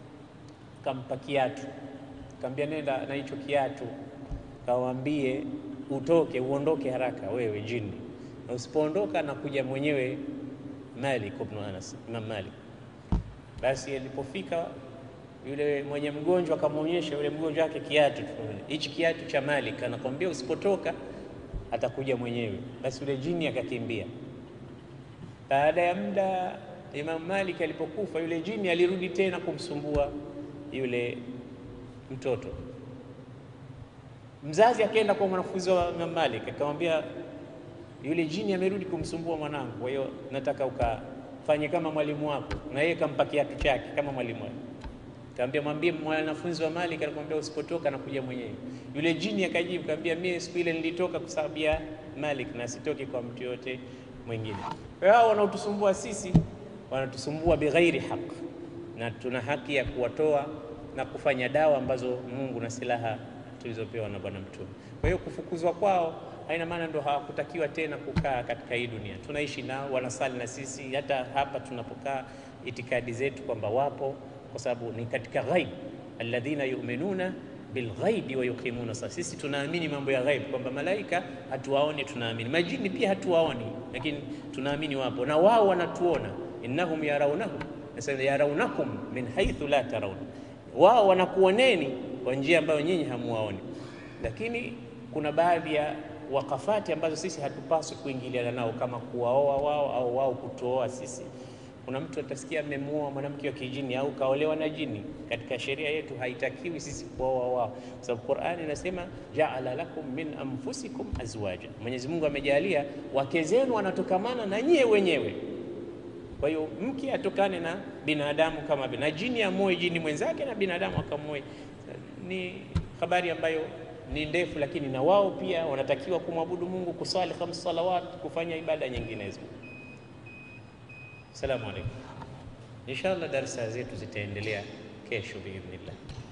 akampa kiatu, akamwambia nenda na hicho kiatu kawaambie utoke uondoke haraka wewe jini, na usipoondoka na kuja mwenyewe Malik ibn Anas, Imam Malik. Basi alipofika yule mwenye mgonjwa akamwonyesha yule mgonjwa wake kiatu, hichi kiatu cha Malik, anakwambia usipotoka atakuja mwenyewe. Basi yule jini akakimbia. Baada ya muda, Imam Malik alipokufa, yule jini alirudi tena kumsumbua yule mtoto Mzazi akaenda kwa mwanafunzi wa Imam Malik akamwambia, yule jini amerudi kumsumbua mwanangu, kwa hiyo nataka ukafanye kama mwalimu wako. Na yeye kampa kiatu chake kama mwalimu wake, akamwambia, mwambie mwanafunzi wa Malik alikwambia usipotoka na kuja mwenyewe. Yule jini akajibu akamwambia, mimi siku ile nilitoka kwa sababu ya Malik na sitoki kwa mtu yote mwingine. Kwa hiyo hao wanaotusumbua sisi wanatusumbua bighairi haq, na tuna haki ya kuwatoa na kufanya dawa ambazo Mungu na silaha tulizopewa na Bwana Mtume. Kwa hiyo kufukuzwa kwao haina maana ndo hawakutakiwa tena kukaa katika hii dunia. Tunaishi nao, wanasali na sisi, hata hapa tunapokaa, itikadi zetu kwamba wapo, kwa sababu ni katika ghaib, alladhina yu'minuna bilghaibi wa yuqimuna sala. Sisi tunaamini mambo ya ghaib, kwamba malaika hatuwaoni, tunaamini majini pia hatuwaoni, lakini tunaamini wapo na wao wanatuona. innahum yarawnahu nasema yarawnakum min haythu la tarawna, wao wanakuoneni kwa njia ambayo nyinyi hamuwaoni. Lakini kuna baadhi ya wakafati ambazo sisi hatupaswi kuingiliana nao, kama kuwaoa wao au wao kutuoa sisi. Kuna mtu atasikia amemuoa mwanamke wa kijini au kaolewa na jini. Katika sheria yetu haitakiwi sisi kuoa wao, kwa sababu Qur'ani inasema jaala lakum min anfusikum azwaja, Mwenyezi Mungu amejalia wake zenu wanatokamana na nyie wenyewe. Kwa hiyo mke atokane na binadamu kama na jini amoe jini mwenzake na binadamu akamoe ni habari ambayo ni ndefu, lakini na wao pia wanatakiwa kumwabudu Mungu, kusali khams salawat, kufanya ibada nyinginezo. Assalamu alaikum. Inshallah darsa zetu zitaendelea kesho biidhnillah.